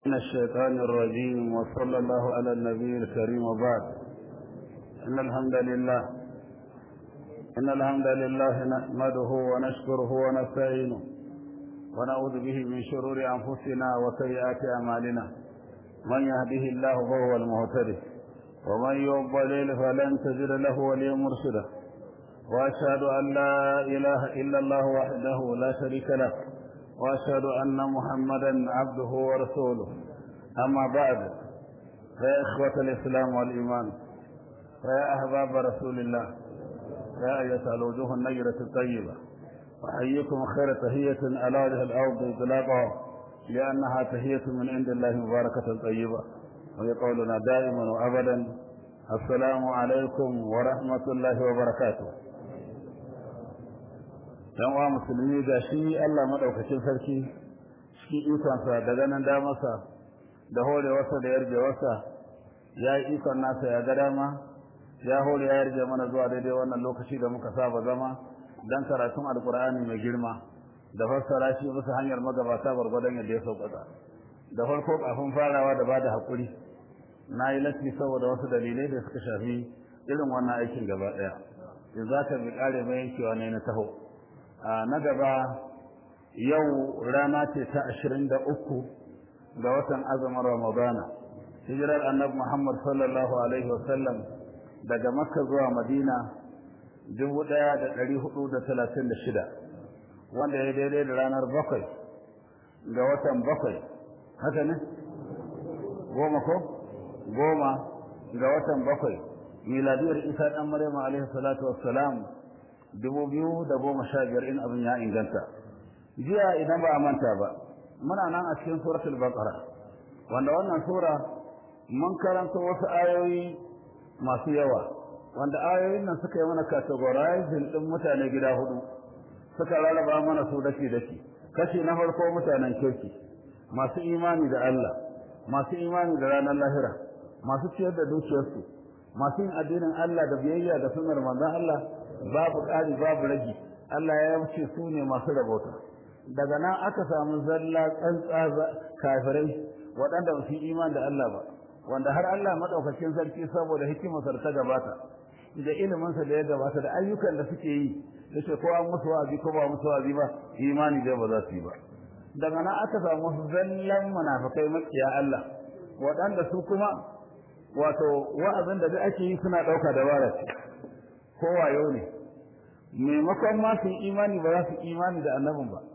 من الشيطان الرجيم وصلى الله على النبي الكريم وبعد إن الحمد لله إن الحمد لله نحمده ونشكره ونستعينه ونعوذ به من شرور أنفسنا وسيئات أعمالنا من يهده الله فهو المهتدي ومن يضلل فلن تجد له وليا مرشدا وأشهد أن لا إله إلا الله وحده لا شريك له وأشهد أن محمدا عبده ورسوله أما بعد فيا إخوة الإسلام والإيمان فيا أحباب رسول الله يا أيتها الوجوه النيرة الطيبة أحييكم خير تهية على وجه الأرض إطلاقا لأنها تهية من عند الله مباركة طيبة ويقولنا دائما وأبدا السلام عليكم ورحمة الله وبركاته yan uwa musulmi ga shi Allah madaukakin sarki cikin ikonsa da ganin damarsa da horewarsa da yarjewarsa ya yi ikon nasa ya ga dama ya hore ya yarje mana zuwa daidai wannan lokaci da muka saba zama dan karatun alkur'ani mai girma da fassara shi bisa hanyar magabata gwargwadon yadda ya sauƙaƙa da farko kafin farawa da bada haƙuri na yi latti saboda wasu dalilai da suka shafi irin wannan aikin gaba ɗaya in za ka bi ƙare mai yankewa ne na taho na gaba yau rana ce ta ashirin da uku ga watan azumin ramadana hijirar annabi muhammad sallallahu alaihi wasallam daga makka zuwa madina dubu ɗaya da ɗari hudu da talatin da shida wanda ya daidai da ranar bakwai ga watan bakwai haka ne goma ko goma ga watan bakwai miladiyar isa ɗan maryam alaihi salatu wassalam dubu biyu da goma sha biyar in abin ya inganta jiya idan ba a manta ba muna nan a cikin suratul baqara wanda wannan sura mun karanta wasu ayoyi masu yawa wanda ayoyin nan suka yi mana categorizing din mutane gida hudu suka rarraba mana su daki daki kashi na farko mutanen kirki masu imani da Allah masu imani da ranar lahira masu ciyar da dukiyarsu masu yin addinin Allah da biyayya da sunnar manzon Allah babu ƙari babu ragi Allah ya wuce su ne masu rabota daga nan aka samu zalla tsantsa kafirai waɗanda ba su yi iman da Allah ba wanda har Allah madaukakin sarki saboda hikimarsa ta gabata da iliminsa da ya gabata da ayyukan da suke yi da ce ko an musu wa'azi ko ba musu wa'azi ba imani da ba za su yi ba daga nan aka samu wasu zallan munafikai makiya Allah waɗanda su kuma wato wa'azin da duk ake yi suna ɗauka dabara ce ko wayo ne maimakon ma su imani ba za su imani da annabin ba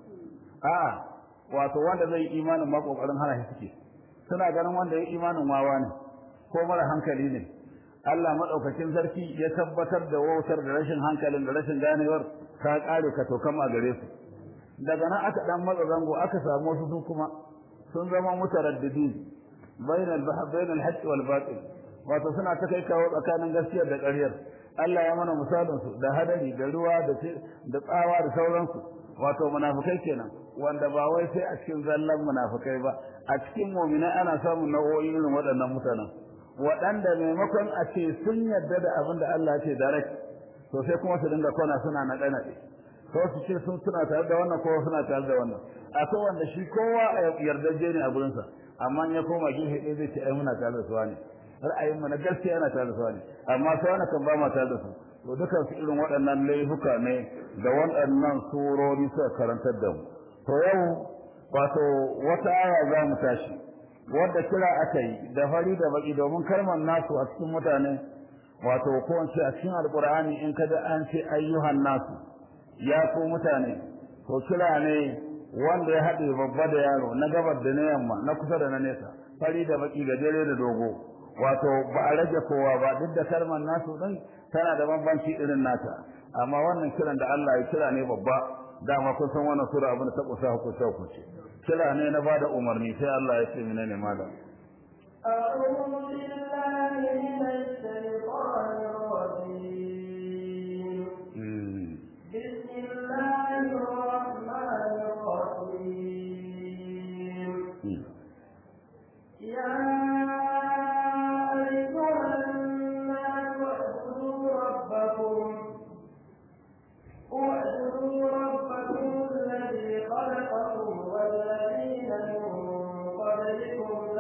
a'a wato wanda zai imanin ma kokarin hana shi suke suna ganin wanda ya imanin wawa ne ko mara hankali ne Allah madaukakin sarki ya tabbatar da wautar da rashin hankalin da rashin ganewar ta kare ka to kama gare su daga nan aka dan matsa zango aka samu wasu su kuma sun zama mutaraddidin bainal bahth bainal haqq wal batil wato suna ta kai kawo tsakanin gaskiyar da ƙaryar Allah ya mana misalin su da hadari da ruwa da da tsawa da sauransu wato munafikai kenan wanda ba wai sai a cikin zallan munafikai ba a cikin mu'mina ana samun nau'o'i irin waɗannan mutanen waɗanda maimakon a ce sun yarda da abin da Allah ce direct to sai kuma su dinga kona suna na ɗana ko su ce sun suna tare da wannan ko suna tare da wannan akwai wanda shi kowa a yardaje ne a gurinsa amma ya koma gefe ɗaya zai ce ai muna tare da su ne ra'ayin mu na gaskiya yana tare da su ne amma sai wani kan ba mu tare da su to dukan su irin waɗannan laifuka ne da waɗannan surori suka karantar da mu to yau wato wata aya za mu tashi wadda kira aka yi da fari da baki domin kalmar nasu a cikin mutane wato ko in ce a cikin alqur'ani in kada an ce ayyuhan nasu ya ku mutane to kira ne wanda ya haɗe babba da yaro na gabar da na yamma na kusa da na nesa fari da baki gajere da dogo wato ba a rage kowa ba duk da kalmar nasu din tana da bambanci irin nata amma wannan kiran da Allah ya kira ne babba dama kun san wannan sura abin da ta kusa hukunta hukunci kira ne na bada umarni sai Allah ya ce menene malam أعوذ بالله من الشيطان الرجيم بسم الله الرحمن الرحيم يا أيها الناس اعبدوا ربكم اعبدوا ربكم الذي خلقكم والذين من قبلكم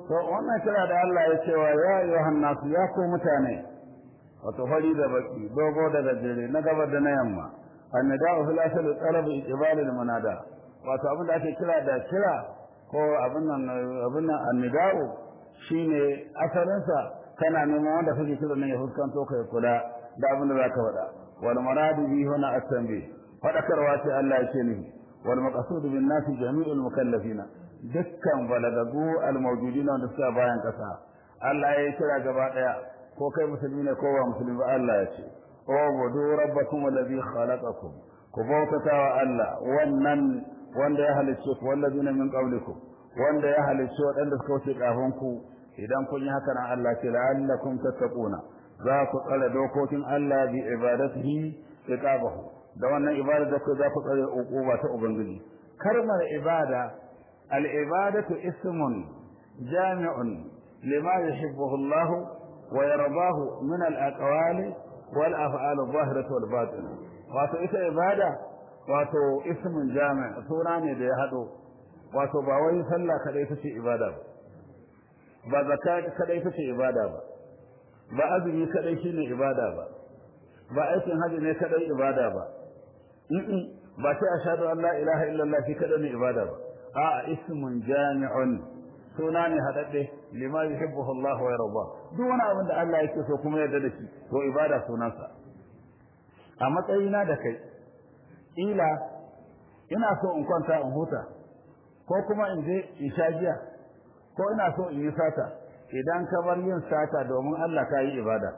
to wannan kira da Allah ya cewa ya ayyuhan nasu ya ku mutane wato fari da baki dogo da gajere na gaba da na yamma annada'u fil asli talab iqbal al munada wato abin da ake kira da kira ko abin nan abin nan annada'u shine asalin sa kana neman wanda kake kira ne ya fuskanto kai kula da abin da zaka faɗa wal muradu bi huna at-tanbih fadakarwa ce Allah yake nufi wal maqsud bin nasi jami'ul mukallafina dukkan balagagu al-mawjudina wanda suka bayan kasa Allah ya kira gaba daya ko kai musulmi ne ko ba musulmi ba Allah ya ce ubudu rabbakum alladhi khalaqakum ku bautata wa Allah wannan wanda ya halicce ku wallazina min qablikum wanda ya halicce wadanda suka wuce kafin ku idan kun yi haka nan Allah ce la'allakum tattaquna za ku tsare dokokin Allah bi ibadatihi iqabahu da wannan ibada da ku za ku tsare uquba ta ubangiji kalmar ibada al-ibadatu ismun jami'un lima yuhibbuhu Allah wa yardahu min al-aqwali wal af'al adh-dhahirati wal batinah wato ita ibada wato ismun jami' suna ne da ya hado wato ba wai sallah kadai take ibada ba ba zakat kadai take ibada ba ba azumi kadai shine ibada ba ba aikin haji ne kadai ibada ba in ba sai ashhadu an la ilaha illallah shi kadai ne ibada ba a ismun jami'un suna ne hadadde lima yuhibbuhu Allah wa yarda duk wani abin da Allah yake so kuma yarda da shi to ibada sunansa a matsayina da kai ila ina so in kwanta in huta ko kuma in je in sha giya ko ina so in yi sata idan ka bar yin sata domin Allah ka yi ibada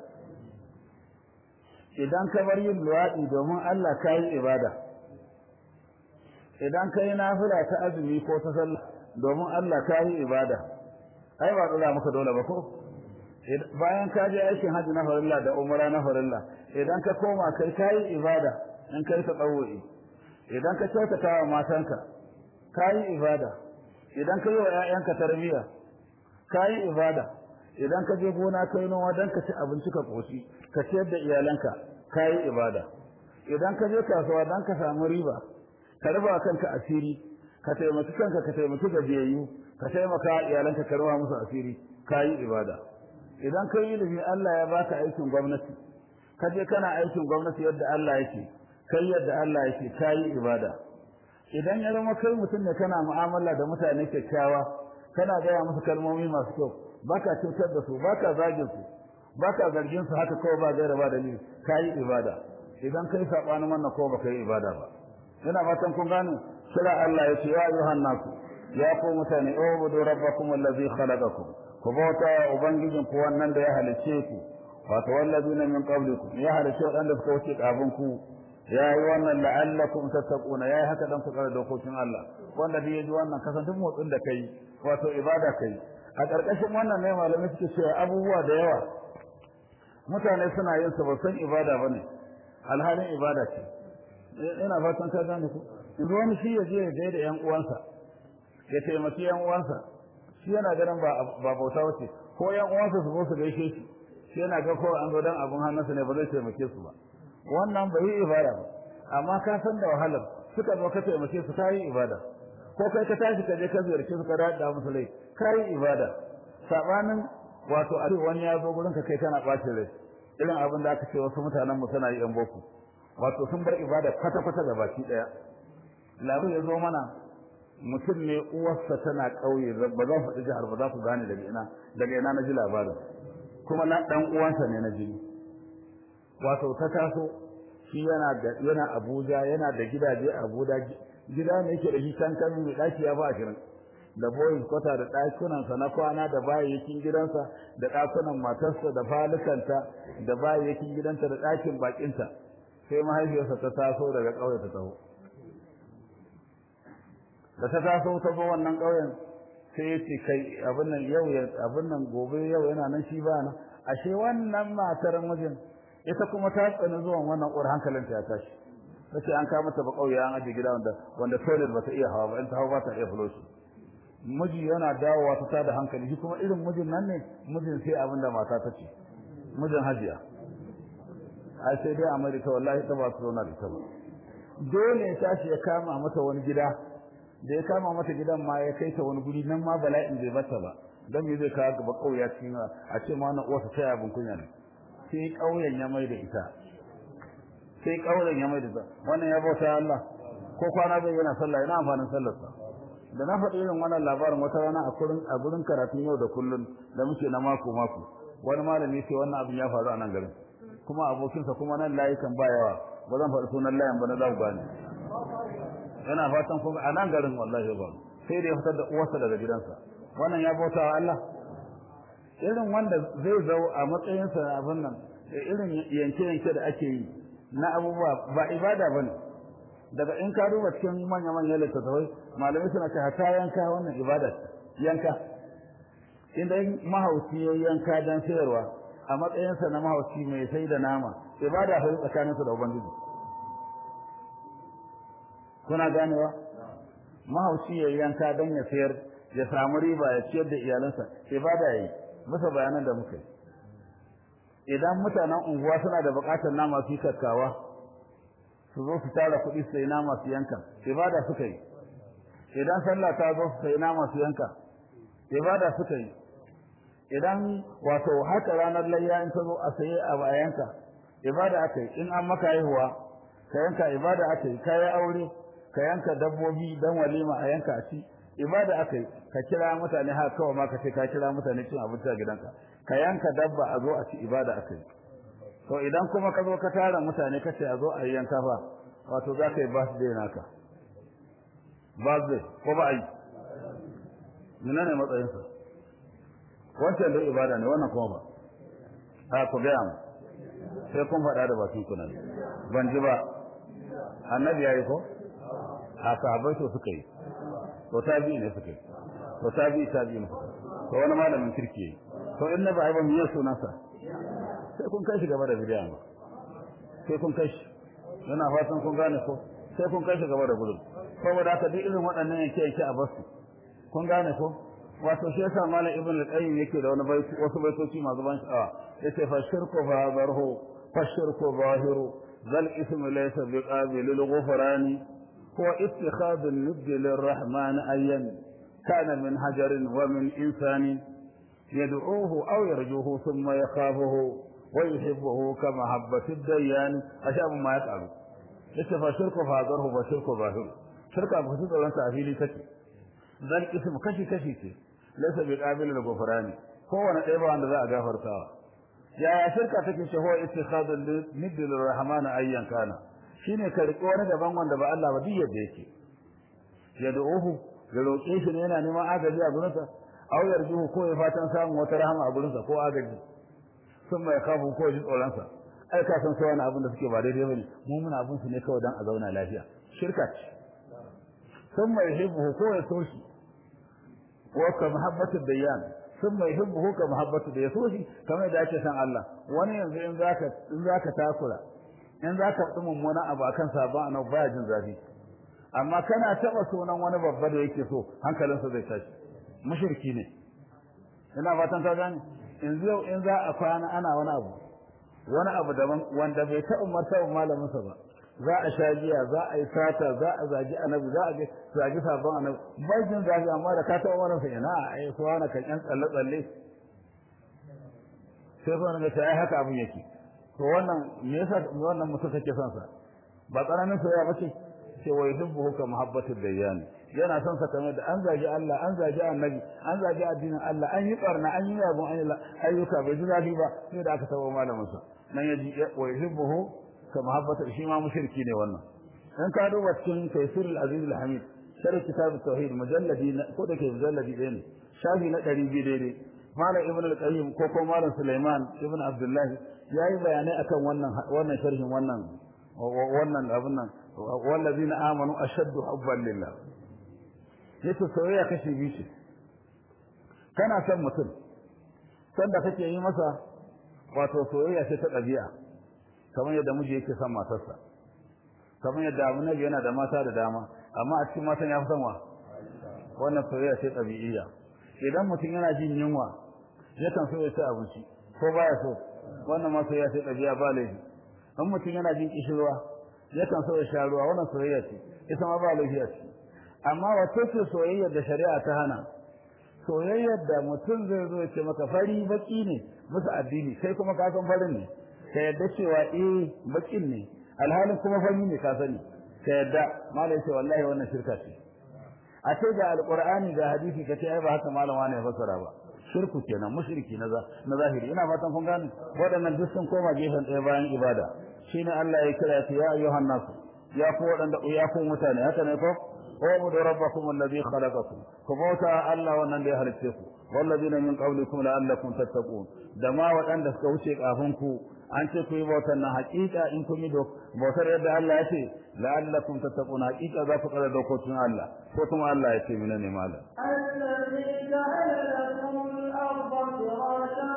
idan ka bar yin luwaɗi domin Allah ka yi ibada idan ka yi nafila ta azumi ko ta sallah domin Allah ka yi ibada ai ba tsira maka dole ba ko bayan ka je aikin hajji na farilla da umra na farilla idan ka koma kai ka yi ibada in kai ta tsawo'i idan ka kyautata wa matanka ka yi ibada idan ka yi wa 'ya'yanka tarbiyya ka yi ibada idan ka je gona kai noma don ka ci abinci ka koshi ka ciyar da iyalanka ka yi ibada idan ka je kasuwa don ka samu riba ka rufa kanka asiri ka taimaki kanka ka taimaki gajiyayyu ka taimaka iyalanka ka rufa musu asiri ka yi ibada idan ka yi ilimi Allah ya baka aikin gwamnati ka je kana aikin gwamnati yadda Allah yake kai yadda Allah yake ka yi ibada idan ya zama kai mutum ne kana mu'amala da mutane kyakkyawa kana gaya musu kalmomi masu kyau baka cutar da su baka zagin su baka zargin su haka kawai ba gaira ba dalili kai ibada idan kai sabanin wannan ko baka yi ibada ba ina fatan kun gane kira Allah ya ce ya ayyuhan nasu ya ku mutane ubudu rabbakum allazi khalaqakum ku bauta ubangijin ku wannan da ya halice ku wato wallazina min qablikum ya halice wadanda suka wuce kafin ku ya yi wannan la'allakum tattaquna ya yi haka dan ku kare dokokin Allah wanda da yaji wannan kasan duk motsin da kai wato ibada kai a ƙarƙashin wannan ne malamai suke cewa abubuwa da yawa mutane suna yin su ba san ibada bane alhalin ibada ce ina fatan ka gane ku yanzu wani shi ya je ya gaida yan uwansa ya taimaki yan uwansa shi yana ganin ba ba bauta wace ko yan uwansa su zo su gaishe shi shi yana ga ko an zo dan abun hannunsa ne ba zai taimake su ba wannan bai yi ibada ba amma ka san da wahalar suka zo ka taimake su kai ibada ko kai ka tashi ka je ka ziyarci su ka da musu lai kai ibada sabanin wato a wani ya zo gurin ka kai kana bacin rai irin abin da aka ce wasu mutanen mu suna yi yan boko wato sun bar ibada kwata kwata da baki daya labu ya zo mana mutum ne uwarsa tana kauye ba za faɗi jihar ba za ku gane daga ina daga ina na ji labarin kuma na dan uwansa ne na jini wato ta taso shi yana da yana Abuja yana da gidaje a Abuja gida ne yake da shi can kan mai daki ya ba ashirin da boys kwata da dakunan sa na kwana da bayyakin gidansa da dakunan matarsa da falukanta da bayyakin gidanta da dakin bakinta sai mahaifiyarsa ta taso daga kauye ta taho da ta taso ta zo wannan kauyen sai ya ce kai abin nan yau abin nan gobe yau yana nan shi ba nan ashe wannan matar mijin ita kuma ta tsani zuwan wannan uwar hankalinta ya tashi tace an kawo mata ba kauye an aje gida wanda wanda toilet ba ta iya hawa ba in ta hawa ba ta iya flush miji yana dawowa ta tada hankali shi kuma irin mijin nan ne mijin sai abin da mata ta ce mijin hajiya ai sai dai America wallahi ta ba su zauna da ita ba dole ya tashi ya kama mata wani gida da ya kama mata gidan ma ya kai ta wani guri nan ma bala'in bai bata ba dan me zai kawo gaba kauya cikin a ce ma wannan uwarsa ta abin kunya ne sai kauyen ya mai da ita sai kauyen ya mai da ita wannan ya bauta Allah ko kwana bai yana sallah yana amfanin sallarsa da na faɗi irin wannan labarin wata rana a gurin a gurin karatun yau da kullun da muke na mako mako wani malami sai wannan abin ya faru a nan garin kuma abokinsa kuma nan layukan ba yawa ba zan faɗi sunan layan ba na za ku gane yana fatan kuma a nan garin wallahi ba sai da ya fitar da uwarsa daga gidansa wannan ya bauta wa Allah irin wanda zai zo a matsayinsa abin nan irin yanke-yanke da ake yi na abubuwa ba ibada ba ne daga in ka duba cikin manya-manyan littattafai malamai suna ce hata yanka wannan ibada yanka inda mahauci ya yanka don sayarwa a matsayinsa na mahauci mai sai da nama ibada sai tsakaninsa da ubangiji kuna ganewa mahauci ya yanka don ya sayar ya samu riba ya ciyar da iyalansa ibada yayi bisa bayanan da muka yi idan mutanen unguwa suna da bukatar nama su kakkawa su zo su tara kuɗi su sayi nama su yanka ibada suka yi idan sallah ta zo su sayi nama su yanka ibada suka yi idan wato haka ranar layya in ta zo a saye a bayanka ibada aka yi in an maka haihuwa ka yanka ibada aka yi ka yi aure ka yanka dabbobi dan walima a yanka a ci ibada aka yi ka kira mutane haka kawai ma ka ce ka kira mutane cin abinci a gidanka ka yanka dabba a zo a ci ibada aka yi to idan kuma ka zo ka tara mutane ka ce a zo a yi yanka fa wato za ka yi birthday naka birthday ko ba a yi muna ne matsayinsa wancan da ibada ne wannan kuma ba a ku gaya mu sai kun faɗa da bakin ku nan ban ji ba annabi ya yi ko a sahabbai to suka yi to tabi ne suka yi to tabi tabi ne to wani malamin kirki yi to in na ba ba mu yi sunansa sai kun kai shi gaba da bidiya ba sai kun kai shi yana fatan kun gane ko sai kun kai shi gaba da gudun saboda haka duk irin waɗannan yake yake a basu kun gane ko wato shi yasa malam ibn al-qayyim yake da wani baiti wasu baitoci masu ban sha'awa yace fa shirku fa zarhu fa shirku zahiru zal ism laysa biqabil al-ghufran huwa ittikhad an-nidd lir-rahman ayyan kana min hajarin wa min insanin yad'uhu aw yarjuhu thumma yakhafuhu wa yuhibbuhu kama habbati ad-dayyan ashabu ma yaqalu yace fa shirku fa zarhu fa shirku zahiru shirka ba su tsoron sa a fili take zal ism kashi kashi ce laysa bi qabil al ghufrani kowane ɗaya ba wanda za a gafartawa yaya shirka take ce huwa ittikhadu nidd lir rahman ayyan kana shine ka riƙe wani daban wanda ba Allah ba duk yadda yake yad'uhu ya roƙe shi ne yana neman agaji a gurinsa aw yarjuhu ko ya fatan samun wata rahama a gurinsa ko agaji sun mai kafu ko ji tsoronsa ai ka san sai wani abin da suke ba daidai bane mu muna abin su ne kawai dan a zauna lafiya shirka ce sun mai hibbu ko ya so shi wa mahabbatu dayyan thumma yuhibbuhu ka mahabbatu da yaso shi kamar da ake san Allah wani yanzu in zaka in zaka takura in zaka faɗi mummunan abu akan sabon annabi baya jin zafi amma kana taba sunan wani babba da yake so hankalinsa zai tashi mushriki ne ina fatan ka gane yanzu yau in za a kwana ana wani abu wani abu daban wanda bai taɓa martaba malaminsa ba za a sha giya za a yi sata za a zagi annabi za a ga zagi sabon annabi bajin zagi amma da ka taɓa wannan sa ina ai so wani kan yan tsalle tsalle sai so ne ta ai haka abin yake to wannan me yasa wannan mutum kake son sa ba tsananin soyayya ba ce ce wa yuhibbuhu ka muhabbatu dayyan yana son sa kamar da an zagi Allah an zagi annabi an zagi addinin Allah an yi barna an yi yabon ayyuka bai ji zafi ba sai da aka taɓa malamin sa nan yaji wa yuhibbuhu ka muhabbata shi ma mushriki ne wannan in ka duba cikin tafsir al-aziz al-hamid sharh kitab at-tauhid mujalladi ko da ke mujalladi ɗaya ne shafi na ɗari biyu daidai malam ibn al-qayyim ko ko malam sulaiman ibn abdullahi yayi bayanai akan wannan wannan sharhin wannan wannan abun nan wallazina amanu ashaddu hubban lillah yace soyayya kashi biyu ce kana son mutum sanda kake yi masa wato soyayya ce ta ɗabi'a kamar yadda miji yake son matarsa kamar yadda abu nabi yana da mata da dama amma a cikin matan ya fi son wa wannan soyayya ce ɗabi'iyya idan mutum yana jin yunwa yakan so ya ci abinci ko baya so wannan ma soyayya ce ɗabi'a ba laifi in mutum yana jin kishirwa yakan so ya sha ruwa wannan soyayya ce ita ma ba laifi a ciki amma wato ce soyayya da shari'a ta hana soyayyar da mutum zai zo ya ce maka fari baki ne musu addini sai kuma ka san farin ne ka yadda cewa eh bakin ne alhalin kuma fari ne ka sani ka yadda malai ce wallahi wannan shirka ce a ce ga alqur'ani ga hadisi ka ce ai ba haka malam wani ya fassara ba shirku kenan mushriki na na zahiri ina fatan kun gane waɗannan duk sun koma gefen ɗaya bayan ibada shine Allah ya kira su ya ayyuhan nasu ya ku waɗanda ya ku mutane haka ne ko اعبدوا ربكم الذي خلقكم كبوتا الله wannan da ya halice ku walladina min qablikum la'allakum tattaqun da ma waɗanda suka wuce kafin ku an ce ku yi bautar nan haƙiƙa in kun yi bautar yadda Allah ya ce la'allakum tattaqun haƙiƙa za ku tsara dokokin Allah ko kuma Allah ya ce mina ne malam الذي جعل لكم الأرض فراشا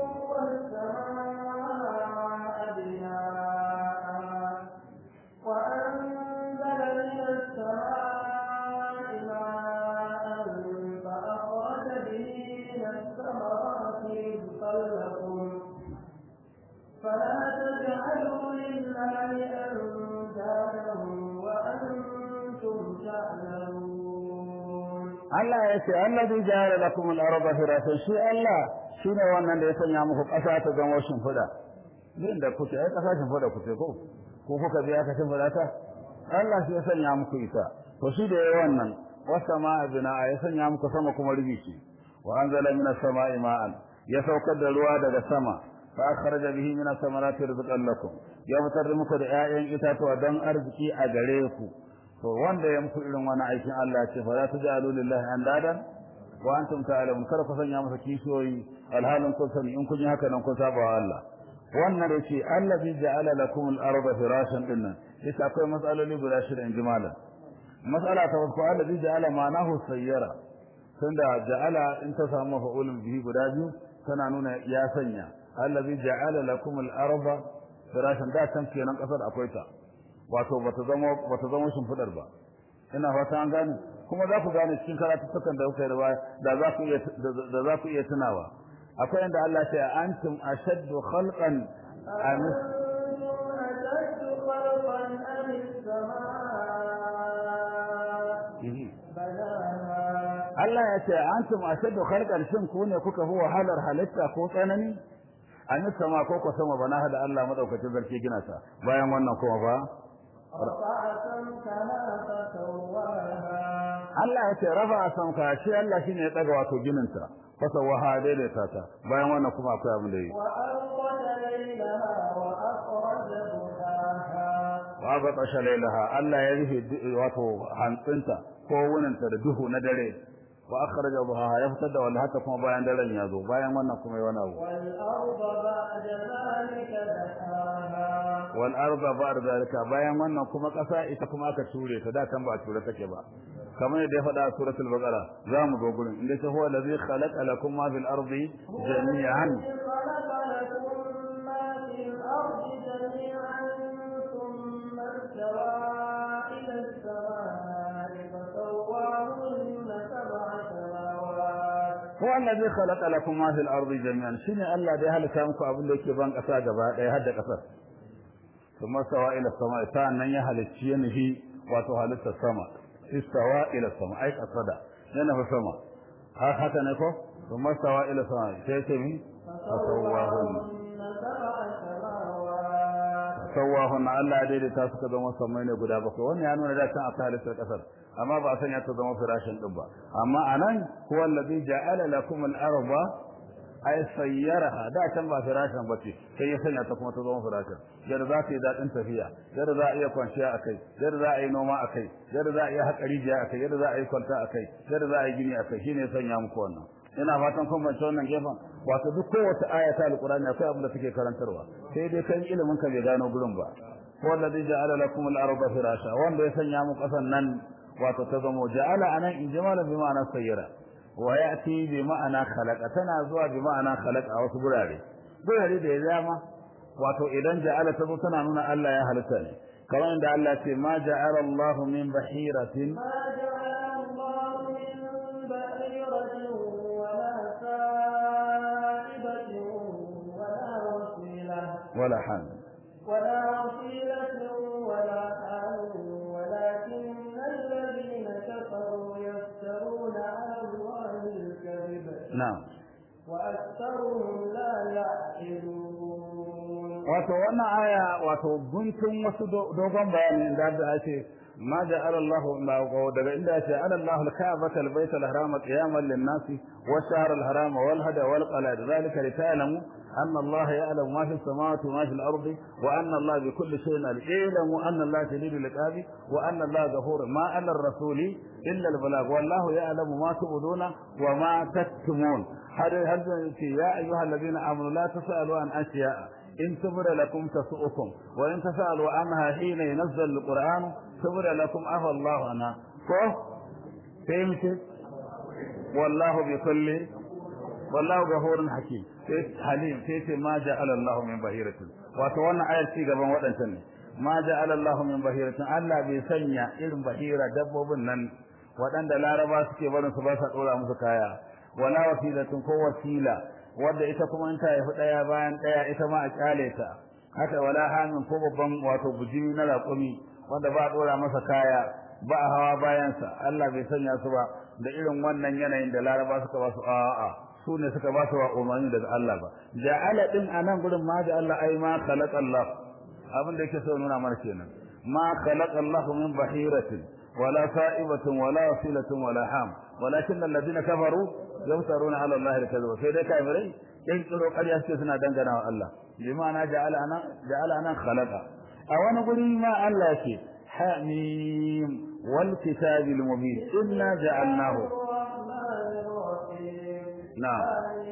والسماء بناء وأنزل من السماء ماء فأخرج به من الثمرات رزقا لكم فلا تجعلوا لله أندادا وأنتم تعلمون Allah ya ce allazi ja'ala lakum al-ardha firashan shi Allah shine wannan da ya sanya muku ƙasa ta zama shimfiɗa din da kuke ai ƙasa shimfiɗa kuke ko ko kuka biya ka shimfiɗa ta Allah shi ya sanya muku ita to shi da yayi wannan wasama'a bina'a ya sanya muku sama kuma rubici wa anzala minas sama'i ma'an ya saukar da ruwa daga sama fa akhraja bihi minas samarati rizqan lakum ya fitar muku da 'ya'yan itatuwa don arziki a gare ku to wanda ya muku irin wani aikin Allah ce fa la tajalu lillahi andadan wa antum ta'lamun kar ku sanya masa kishiyoyi alhalin kun sani in kun yi haka nan kun saba wa Allah wannan da ce allazi ja'ala lakum al-ardha firashan dinnan yasa akwai matsaloli guda shida in jimala mas'ala ta farko allazi ja'ala ma'anahu sayyara tunda ja'ala in ta samu fa'ulun bihi guda biyu tana nuna ya sanya allazi ja'ala lakum al-ardha firashan da kan kenan kasar akwai ta wato bata zama bata zama shimfidar ba ina fata an gane kuma za ku gane cikin karatuttukan da kuka yi da da za ku iya da za ku iya tunawa akwai inda Allah ya ce antum ashaddu khalqan am أنتم أشد خلقا أم السماء بناها Allah ya ce antum ashaddu khalqan shin ku ne kuka fi wahalar halitta ko tsanani an sama ko ko sama bana hada Allah madaukakin zarki gina ta bayan wannan kuma ba رفع سمكها فسواها Allah ya ce rafa samka shi Allah shine ya daga wato ginin ta fasawaha daidaita ta bayan wannan kuma akwai abin da yi وأغطش ليلها وأخرج ضحاها wa aqtasha lailaha Allah ya rufe du- wato hantsinta ko wuninta da duhu na dare wa akhraja duhaha ya fitar da wanda haka kuma bayan daren ya zo bayan wannan kuma yi wani abu والأرض بعد ذلك دحاها wal arda ba'da zalika bayan wannan kuma kasa ita kuma aka ture ta da kan ba a ture take ba kamar yadda ya faɗa a suratul baqara za mu zo gurin inda ta huwa allazi khalaqa lakum ma fil ardi jami'an الذي خلق لكم ما في الأرض جميعا ثم استوى إلى السماء فسواهن سبع سماوات هو الذي خلق لكم ما في الأرض جميعا شنو الله ده هلك muku abin da yake ban kasa gaba daya har da kasar kuma sawa ila sama ta nan ya halicci ya nufi wato halitta sama istawa ila sama ai kasada yana fa sama har haka ne ko kuma sawa ila sama sai ce mi fasawahun فسواهن سبع سماوات sawahun Allah ya daidaita suka zama samai ne guda bakwai wannan ya nuna da kan akwai halittar kasar amma ba a sanya ta zama firashin din ba amma anan huwa allazi ja'ala lakum al-arda ay sayyaraha da can ba firashin bace sai ya sanya ta kuma ta zama firashin yadda za ta yi dadin tafiya yadda za a iya kwanciya akai yadda za a yi noma akai yadda za a iya haƙa rijiya akai yadda za a yi kwalta akai yadda za a yi gini akai shine ya sanya muku wannan ina fatan kun bance wannan gefen wato duk kowace aya ta alqur'ani akwai abin da take karantarwa sai dai kan ilimin ka bai gano gurin ba wallazi ja'ala lakum al-arda firasha wanda ya sanya muku kasan nan wato ta zamo ja'ala anan in jimala bi ma'ana sayyara wa ya'ti bi ma'ana khalaqa tana zuwa bi ma'ana khalaqa a wasu gurare gurare da ya zama wato idan ja'ala ta zo tana nuna Allah ya halitta ne kamar inda Allah ya ce ma ja'ala Allahu min bahiratin ما جعل الله من بحيرة ولا سائبة ولا وسيلة wala han ولا وسيلة ولا حال ولكن الذين كفروا يفترون على الله الكذب na'am وأكثرهم لا يعقلون wato wannan aya wato guntun wasu dogon bayani da da ake ما جعل الله daga inda yace ala Allah al-Ka'bata al-Bayt al-Haram qiyaman lin-nasi wash-shahr al-haram wal-hada wal-qalad dhalika lita'lamu anna Allah ya'lamu ma fi as-samawati wa ma fi al-ardi wa anna Allah bi kulli shay'in alim anna Allah shadidul iqabi wa anna Allah ghafurun ma 'ala ar-rasuli illa al-balagh wallahu ya'lamu ma tubduna wa ma taktumun hada hada ya ayyuhal ladina amanu la tasalu an asya'a إن تبر لكم تسؤكم وإن تسألوا عنها حين ينزل القرآن تبر لكم أفى الله عنها كو فهمت والله بكل والله غفور حكيم حليم تيتي ما جعل الله من بهيرة وتوانا آية في قبل وطن ما جعل الله من بهيرة ألا بيسنيا إذن بهيرة دبوب نن وطن دلاربا سكي بدن سباسة أولى مسكايا ولا وسيلة كو وسيلة wadda ita kuma in ta haifi ɗaya bayan ɗaya ita ma a kyale ta haka wala hamin ko babban wato bujimi na raƙumi wanda ba a ɗora masa kaya ba a hawa bayansa Allah bai sanya su ba da irin wannan yanayin da laraba suka ba su a'a su ne suka ba su wa umarni daga Allah ba ja'ala din anan gurin ma da Allah ai ma khalaqa Allah abin da yake so nuna mana kenan ma khalaqa Allah min bahiratin wala sa'ibatin wala wasilatin wala ham walakin alladhina kafaru yamtaruna ala Allah al-kadhib sai dai kafirai in tsoro ƙarya suke suna dangana wa Allah bi ma'ana ja'ala ana ja'ala ana khalaqa a wani guri ma Allah yake hamim wal kitabil mubin inna ja'alnahu na'am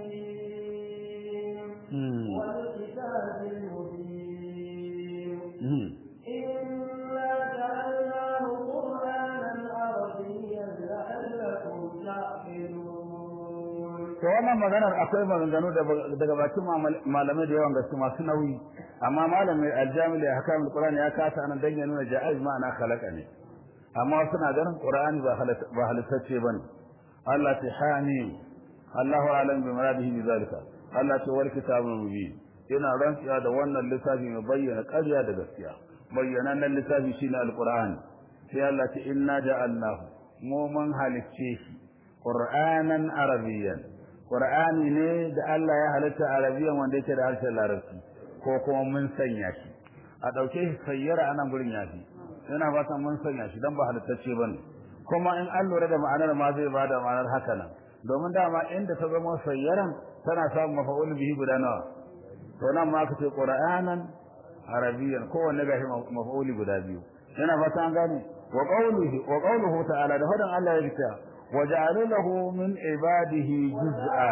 والكتاب المبين إنا جعلناه قرآنا عربيا لعلكم تعقلون to wannan maganar akwai maganganu daga bakin malamai da yawan gaske masu nauyi amma malamin aljamil ya hakamul qur'ani ya kasa anan dan ya nuna ja'iz ma'ana khalaqa ne amma suna ganin qur'ani ba ba halittacce bane Allah ta hani Allahu alam bi muradihi bi zalika Allah ta wal kitabul mubin ina rantsuwa da wannan littafi mai bayyana ƙarya da gaskiya bayyana nan littafi shine alqur'ani sai Allah ta inna ja'alnahu mu mun halicce shi qur'anan arabiyyan Qur'ani ne da Allah ya halitta Arabiyan wanda yake da harshen Larabci ko kuma mun sanya shi a dauke shi sayyara anan gurin yafi ina fatan mun sanya shi dan ba halittacce bane kuma in an lura da ma'anar ma zai bada ma'anar haka nan domin dama inda ta zama sayyaran tana samun mafa'ul bihi guda nawa to nan ma aka ce Qur'anan Arabiyan kowanne gashi mafa'uli guda biyu ina fatan gane wa qawlihi wa qawluhu ta'ala da hadan Allah ya ce وجعل له من عباده جزءا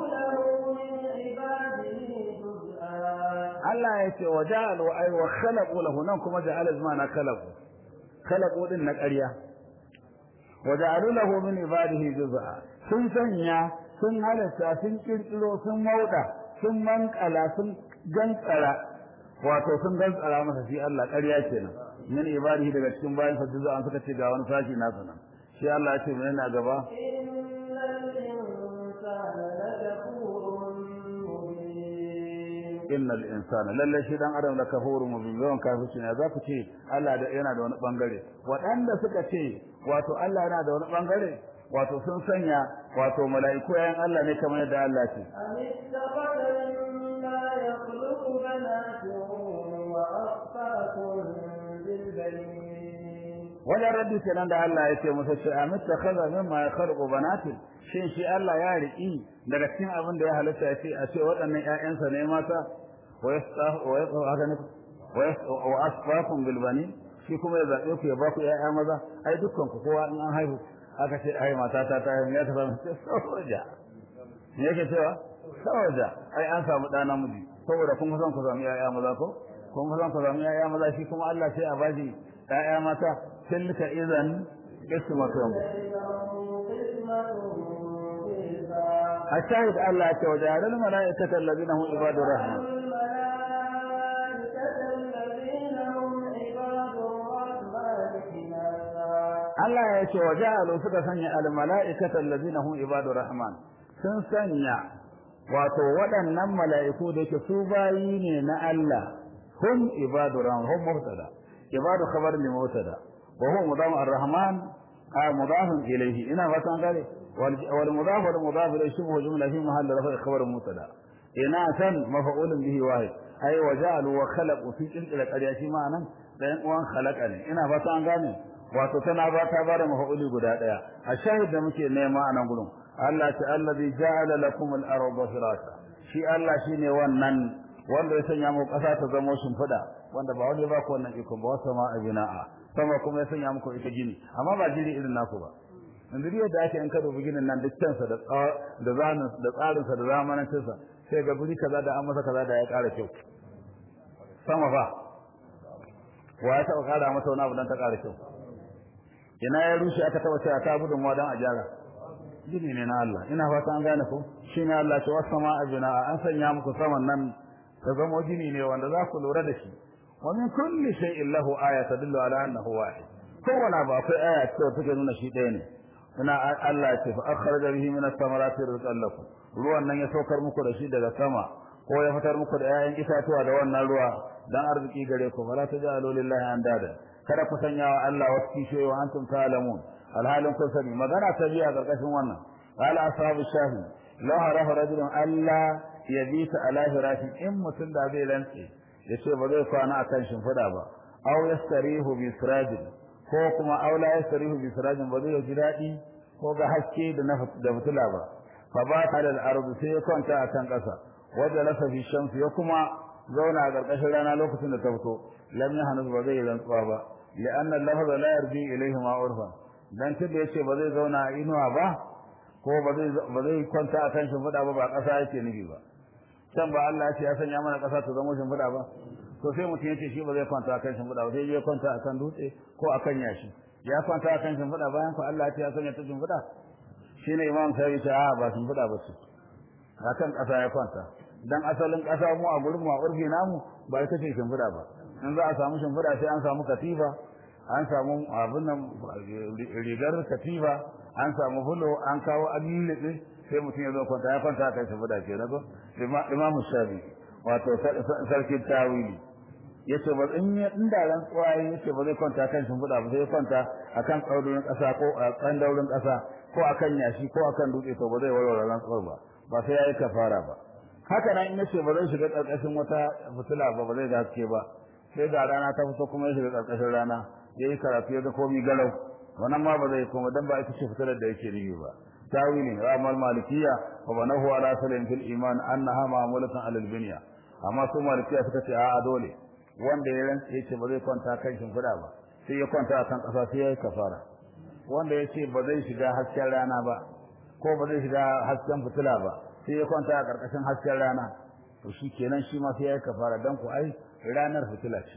Allah ya ce wa ja'alu ay wa khalaqu lahu nan kuma ja'ala zmana khalaqu khalaqu din na ƙarya wa ja'alu lahu min ibadihi juz'a sun sanya sun halatta sun kirkiro sun mauda sun mankala sun gantsara wato sun gantsara masa shi Allah ƙarya kenan min ibadihi daga cikin bayan sa juz'a suka ce ga wani sashi na sanan shi Allah ya ce mai na gaba innal insana lalle shi dan adam da kafuru mubin yawan kafirci ne za ku ce Allah da yana da wani bangare waɗanda suka ce wato Allah yana da wani bangare wato sun sanya wato mala'iku yayin Allah ne kamar yadda Allah ce wajen raddi kenan da Allah ya ce musa ce amit ta kaza mimma ya kharqu banati shin shi Allah ya riki daga cikin abin da ya halitta ya ce a ce waɗannan ƴaƴansa ne mata wa yastahu wa yastahu haka ne wa asfakum bil bani shi kuma ya zabe ku ya ba ku ƴaƴa maza ai dukkan ku kowa in an haihu aka ce ai mata ta ta haihu ya ta samu soja me yake cewa soja ai an samu ɗa namiji saboda kun san ku samu ƴaƴa maza ko kun san ku samu ƴaƴa maza shi kuma Allah sai a bashi ƴaƴa mata tilka idan qismatun الشاهد الله وجعل الملائكة الذين هم عباد الرحمن Allah ya ce wa ja'alu suka sanya al-mala'ikata allazina hum ibadur rahman sun sanya wato waɗannan mala'iku da yake su bayi ne na Allah hum ibadur rahman hum mubtada ibadu khabar li mubtada wa hum mudam ar-rahman a mudafun ilayhi ina fatan gane wal mudaf wal mudaf ilayhi shibhu jumla fi mahall rafa khabar mutada ina san mafa'ulun bihi wahid ai waja'alu wa khalaqu fi qilqila qarya shi ma'anan dan uwan khalaqa ne ina fatan gane wato tana ba ta bada mafa'uli guda daya a shahid da muke nema a nan gurin Allah ta allazi ja'ala lakum al-ardha firasha shi Allah shine wannan wanda ya sanya muku ƙasa ta zama shimfiɗa wanda ba wani ba ku wannan iko ba wasa ma abina'a sama kuma ya sanya muku ita gini amma ba gini irin naku ba yanzu yadda ake in ka dubi ginin nan duk kansa da da zanin da tsarin sa da zamanin sa sai ga guri kaza da an masa kaza da ya ƙara kyau sama fa wa ya taɓa ƙara masa wani abu dan ta ƙara kyau ina ya rushe aka taɓa cewa ta gudun wa dan a gyara gini ne na Allah ina fata an gane ko shi ne Allah ce wasu ma abina an sanya muku saman nan ta zama gini ne wanda za ku lura da shi wa min kulli shay'in lahu aya tadullu ala annahu wahid kowane abu akwai aya ce take nuna shi ɗaya ne ina Allah ya ce fa akhraja bihi min ath-thamarati rizqan lakum ruwan nan ya saukar muku da shi daga sama ko ya fitar muku da 'ya'yan itatuwa da wannan ruwa dan arziki gare ku fala tajalu lillahi andada kada ku sanya wa Allah wasu kishiyoyi wa antum ta'lamun alhalin kun sani magana ta biya karkashin wannan qala ashabu shafi la harafa rajulun alla yabita ala firashi in mutum da zai rantse yace ba zai kwana akan shimfida ba aw yastarihu bi sirajin ko kuma aw la yastarihu bi sirajin ba zai ji dadi ko ga haske da na da fitila ba fa ba ta da ardu sai ya kwanta akan kasa wajen lasa fi shamsu ya kuma zauna a ƙarƙashin rana lokacin da ta fito lam yahnus ba zai rantsuwa ba li'anna al-lafz la yarji ilayhi ma urfa dan tunda yace ba zai zauna a inuwa ba ko ba zai ba zai kwanta a kan shimfiɗa ba ba ƙasa yake nufi ba can ba Allah ya ce ya sanya mana ƙasa ta zama shimfiɗa ba to sai mutum yace shi ba zai kwanta a kan shimfiɗa ba sai ya kwanta a kan dutse ko a kan yashi ya kwanta a kan shimfiɗa bayan ko Allah ya ce ya sanya ta shimfiɗa shine imam sai ya ce a ba shimfiɗa ba ce a kan ƙasa ya kwanta dan asalin ƙasa mu a gurin mu a urfi namu ba ita ce shimfiɗa ba in za a samu shimfiɗa sai an samu katifa an samu abin nan rigar katifa an samu fulo an kawo alilibe sai mutum ya zo kwanta ya kwanta kan shimfiɗa ke na ko imamu shafi wato sarkin tawili yace ba in ya inda ran tsawaye yace ba zai kwanta kan shimfiɗa ba sai kwanta akan tsaurin ƙasa ko a kan daurin ƙasa ko akan yashi ko akan dutse to ba zai warware ran tsawar ba ba sai yayi kafara ba haka nan in yace ba zai shiga ƙarƙashin wata fitila ba ba zai ga haske ba sai ga rana ta fito kuma ya shiga ƙarƙashin rana yayi karatu ya ga komai galau wannan ma ba zai koma dan ba ita ce fitilar da yake rihi ba tawili ramal malikiya wa banahu ala salim fil iman annaha ma'mulatan ala al binya amma su malikiya suka ce a'a dole wanda ya rantsa yace ba zai kwanta kan shimfiɗa ba sai ya kwanta akan ƙasa sai ya yi kafara wanda ya ce ba zai shiga hasken rana ba ko ba zai shiga hasken fitila ba sai ya kwanta a ƙarƙashin hasken rana to shi kenan shi ma sai ya yi kafara dan ku ai ranar fitila ce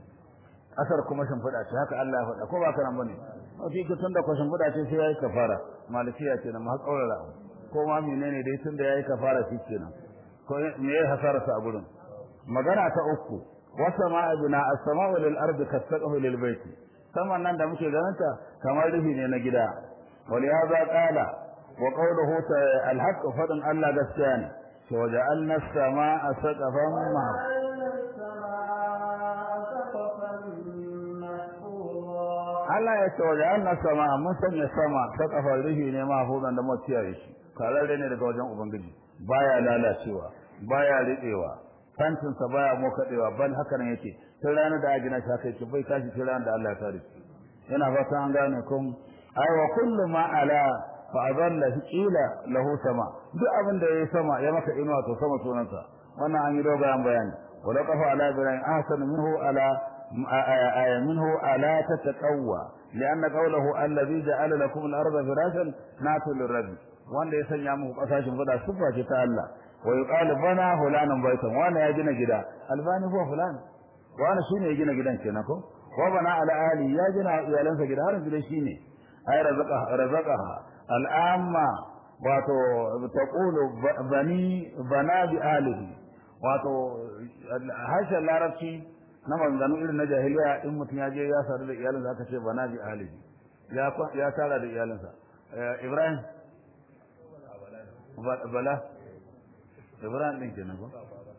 ƙasar kuma shimfiɗa ce haka Allah ya faɗa ko ba ka nan bane a ce ki tunda ko shimfiɗa ce sai ya yi kafara malikiya ce nan ma kaurara ko ma menene dai tunda ya yi kafara shi kenan ko me ya hasararsa a gurin magana ta uku wasama bina as-sama'u lil ardi kasaqahu lil baiti saman nan da muke ganinta kamar rufi ne na gida wal hadha qala wa qawluhu al-haqq fadan Allah gaskiya ne to waja'alna as-sama'a saqafan ma Allah ya ce waja'alna as-sama'a mun sanya sama saqafan rufi ne mahfuzan da mutiyaye shi kararre ne daga wajen ubangiji baya lalacewa baya riɗewa fantinsa baya mokadewa bal haka nan yake tun ranar da ajina shi haka yake bai tashi tun ranar da Allah ya tare shi yana fata an gane kun ai wa kullu ma ala fa adalla qila lahu sama duk abin da yayi sama ya maka inuwa to sama sunansa wannan an yi dogayen bayani wala qafa ala ibrahim ahsan minhu ala aya minhu ala tataqawwa لأن قوله الذي جعل لكم الأرض فراشا ناتو للرب wanda ya sanya muku kasashen fada sifa ce ta Allah wa yuqalu bana fulanan baitan wani ya gina gida albani huwa fulan wani shine ya gina gidan kenan ko wa bana ala ali ya gina iyalansa gida har gida shine ay razaqa razaqaha al'amma wato taqulu bani bana bi alihi wato harshen larabci na maganganu irin na jahiliya in mutum ya je ya sadu da iyalinsa aka ce bana bi alihi ya ya tara da iyalinsa ibrahim bala ibrahim din kenan ko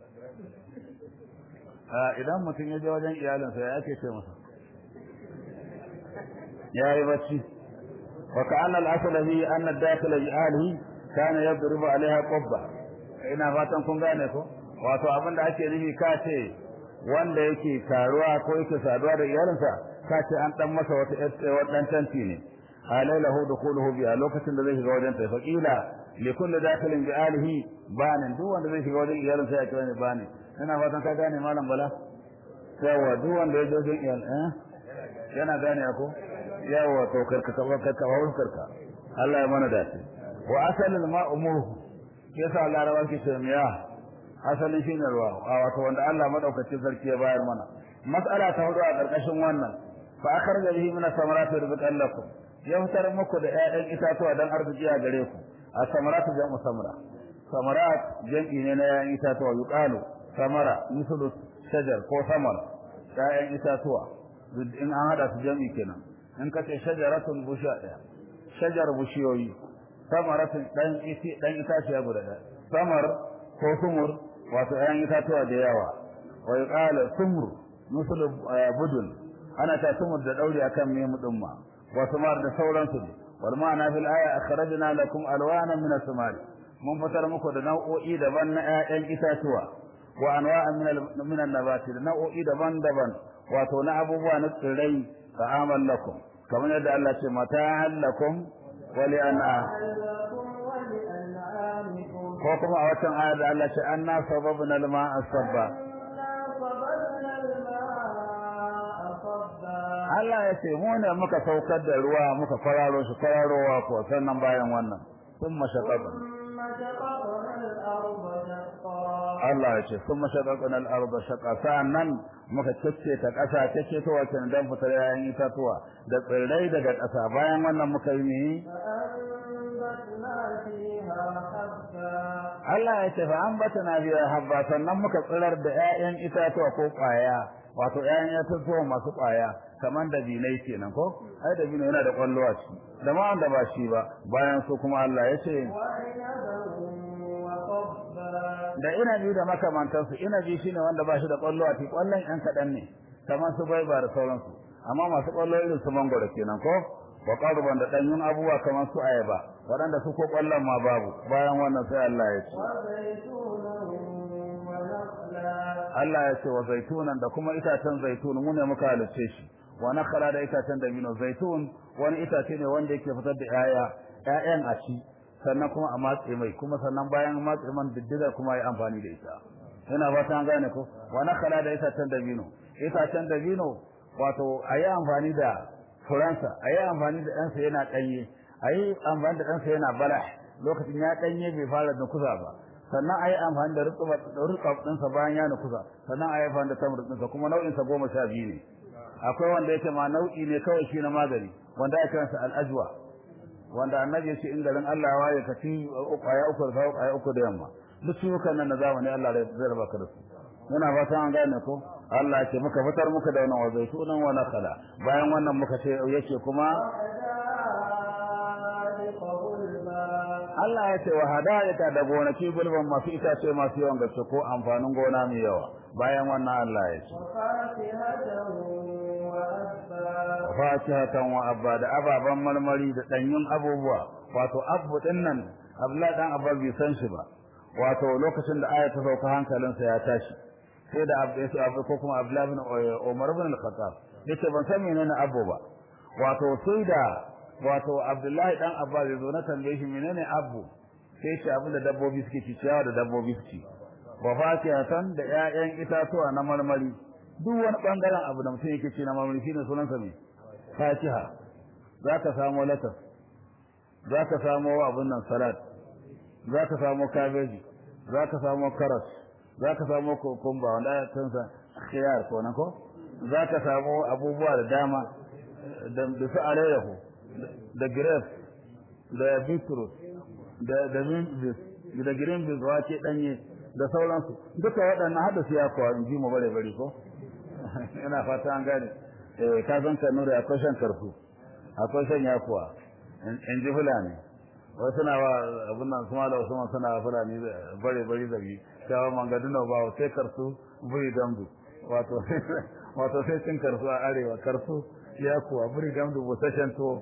idan mutum ya je wajen iyalinsa ya ake ce masa ya yi bacci wa ka'anna al-asla fi anna ad-dakhila bi alihi kana yadribu alaiha qubba ina fatan kun gane ko wato abin da ake nufi ka ce wanda yake karuwa ko yake saduwa da iyalinsa ka ce an dan masa wata wadan tanti ne alailahu dukhuluhu bi a lokacin da zai shiga wajen ta faqila li kulli dakhilin bi alihi banin duk wanda zai shiga wajen iyalinsa ya kira ne bani ina fatan ka gane malam bala yawa duk wanda ya je wajen iyal eh yana gane ko yawa to karka ka karka karka Allah ya mana dace wa asalul ma'u murhu yasa larabawa ke ce miya asalin shine ruwa wato wanda Allah madaukakin sarki ya bayar mana mas'ala ta hudu a karkashin wannan fa akhraja bihi min as-samarati rizqan lakum ya fitar muku da ƴaƴan itatuwa dan arziki a gare ku as-samaratu jam'u samra samarat jam'i ne na ƴaƴan itatuwa yuqalu samara mislu shajar ko samar ƴaƴan itatuwa in an hada su jam'i kenan in ka ce shajaratun busha daya shajar bushiyoyi samaratun dan iti dan itaciya guda daya samar ko sumur wato ƴaƴan itatuwa da yawa wa yuqala sumur mislu budun ana ta sumur da dauri akan memu din ma wa sumar da sauransu ne wal ma'ana fil aya akhrajna lakum alwanan min as-samari mun fitar muku da nau'o'i daban na ƴaƴan itatuwa wa anwa'an min min an-nabati da nau'o'i daban-daban wato na abubuwa na tsirrai ta'amal lakum kamar yadda Allah ce mata'an lakum wa li an'a ko kuma a watan ayar da Allah ce anna sababna al-ma'a sabba Allah ya ce mu ne muka saukar da ruwa muka fararo shi fararowa ko sannan bayan wannan sun mashaqqa Allah ya ce sun mashaqqa al-arda shaqa sannan muka cece ta ƙasa cece ta wace dan fitar yayin itatuwa da tsirrai daga ƙasa bayan wannan muka yi ne Allah ya ce fa ambatana biya habba sannan muka tsirar da ƴaƴan itatuwa ko ƙwaya wato ƴaƴan itatuwa masu ƙwaya kaman da binai kenan ko ai da binai yana da ƙwallo a ciki da ma wanda ba shi ba bayan su kuma Allah ya ce da inabi da makamantansu inabi shine wanda ba shi da ƙwallo a ciki ƙwallon ƴan kaɗan ne kamar su bai ba da sauransu amma masu ƙwallo irin su mangoro kenan ko wa qarban da danyun abubuwa kamar su ayaba waɗanda su ko ƙwallon ma babu bayan wannan sai Allah ya ce Allah ya ce wa zaitunan da kuma itacen zaitun mu ne muka halice shi wa nakhara da itacen dabino zaitun wani itace ne wanda yake fitar da ƴaƴa ƴaƴan a ci sannan kuma a matse mai kuma sannan bayan matse man diddiga kuma yi amfani da ita ina ba ta gane ko wa nakhara da itacen dabino itacen dabino wato ayi amfani da furansa ayi amfani da ɗansa yana ɗanye ayi amfani da ɗansa yana bala lokacin ya ɗanye bai fara da kusa ba sannan ayi amfani da rukab ɗinsa bayan ya nukusa sannan ayi amfani da tamar ɗinsa kuma nau'insa goma sha biyu ne akwai wanda yake ma nau'i ne kawai shi na magani wanda ake kiransa al'ajwa wanda annabi ya ce in garin Allah ya waye ka ci ƙwaya uku da ƙwaya uku da yamma duk ciwukan nan na zamani Allah zai raba ka da su muna fatan an gane ko Allah ya ce muka fitar muka da wannan wazai sunan wa nakala bayan wannan muka ce yake kuma Allah ya ce wa hadayaka da gonaki gulban masu itace masu yawan gaske ko amfanin gona mai yawa bayan wannan Allah ya ce fatihatan wa abba da ababan marmari da danyun abubuwa wato abu din nan Abdullahi dan Abba bai san shi ba wato lokacin da aya ta sauka hankalinsa ya tashi sai da abu yace abu ko kuma Abdullahi bin Umar bin Al-Khattab yace ban san menene abu ba wato sai da wato Abdullahi dan Abba bai zo na tambaye shi menene abu sai ce abin da dabbobi suke ci ciyawa da dabbobi suke wa fatihatan da ƴaƴan itatuwa na marmari duk wani bangaren abu da mutum yake ci na marmari shine sunansa me fatiha zaka samu latas zaka samu abun nan salat zaka samu kabeji zaka samu karas zaka samu kokumba wanda ya tunsa khiyar ko nan ko zaka samu abubuwa da dama da su alayyahu da grapes da beetroot da da mint da green beans wace danye da sauransu duka waɗannan hada su ya kuwa in ji mu bare bare ko ina fata an gane eh ka san kanu da akwai shan karfu akwai shan yakuwa in ji fulani wasu na wa abin nan kuma da wasu suna fulani bare bare da bi shawa mangaduna ba sai karsu buri damdu wato wato sai cin karsu a arewa karsu yakuwa buri damdu busasshen to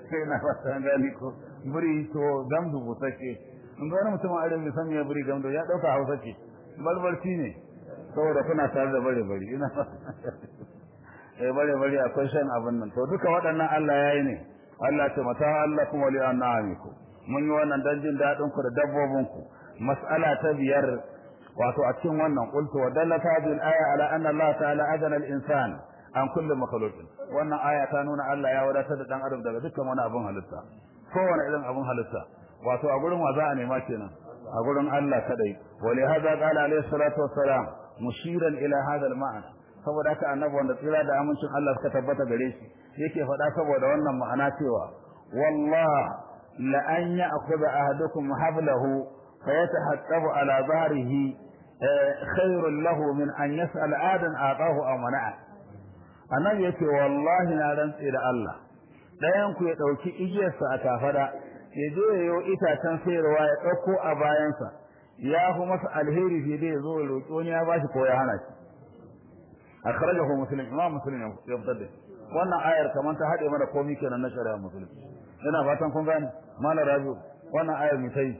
sai na fata gani ko buri to gamdu busashe in ga wani mutum a arewa bai san me buri gamdu ya dauka hausa ce barbarci ne saboda kuna tare da bare bari ina eh bare bari akwai shan abin nan to duka waɗannan Allah yayi ne Allah ce mata Allah kuma li anamiku mun yi wannan dan jin dadin ku da dabbobin ku mas'ala ta biyar wato a cikin wannan qultu wa dallata bil aya ala anna Allah ta'ala adana al insan an kulli makhluqin wannan aya ta nuna Allah ya wadatar da dan adam daga dukkan wani abun halitta kowane irin abun halitta wato a gurin wa za a nema kenan a gurin Allah kadai wa li hada qala alayhi salatu wassalam mushiran ila hada al ma'ana saboda haka annabi wanda tsira da amincin Allah suka tabbata gare shi yake faɗa saboda wannan ma'ana cewa wallah la an ya'khudha ahadukum hablahu fayatahattabu ala dhahrihi khairun lahu min an yas'al adan atahu aw mana'a annabi yake wallahi na rantsi da Allah dayan ku ya dauki igiyarsa a kafada ya je yayo itacen sayarwa ya dauko a bayansa ya fi masa alheri fiye da ya zo ya roƙi wani ya bashi ko ya hana shi akhrajahu muslim imam muslim ya fitar da wannan ayar kaman ta hade mana komai kenan na shari'a muslim ina fatan kun gane mala rabi wannan ayar mai tai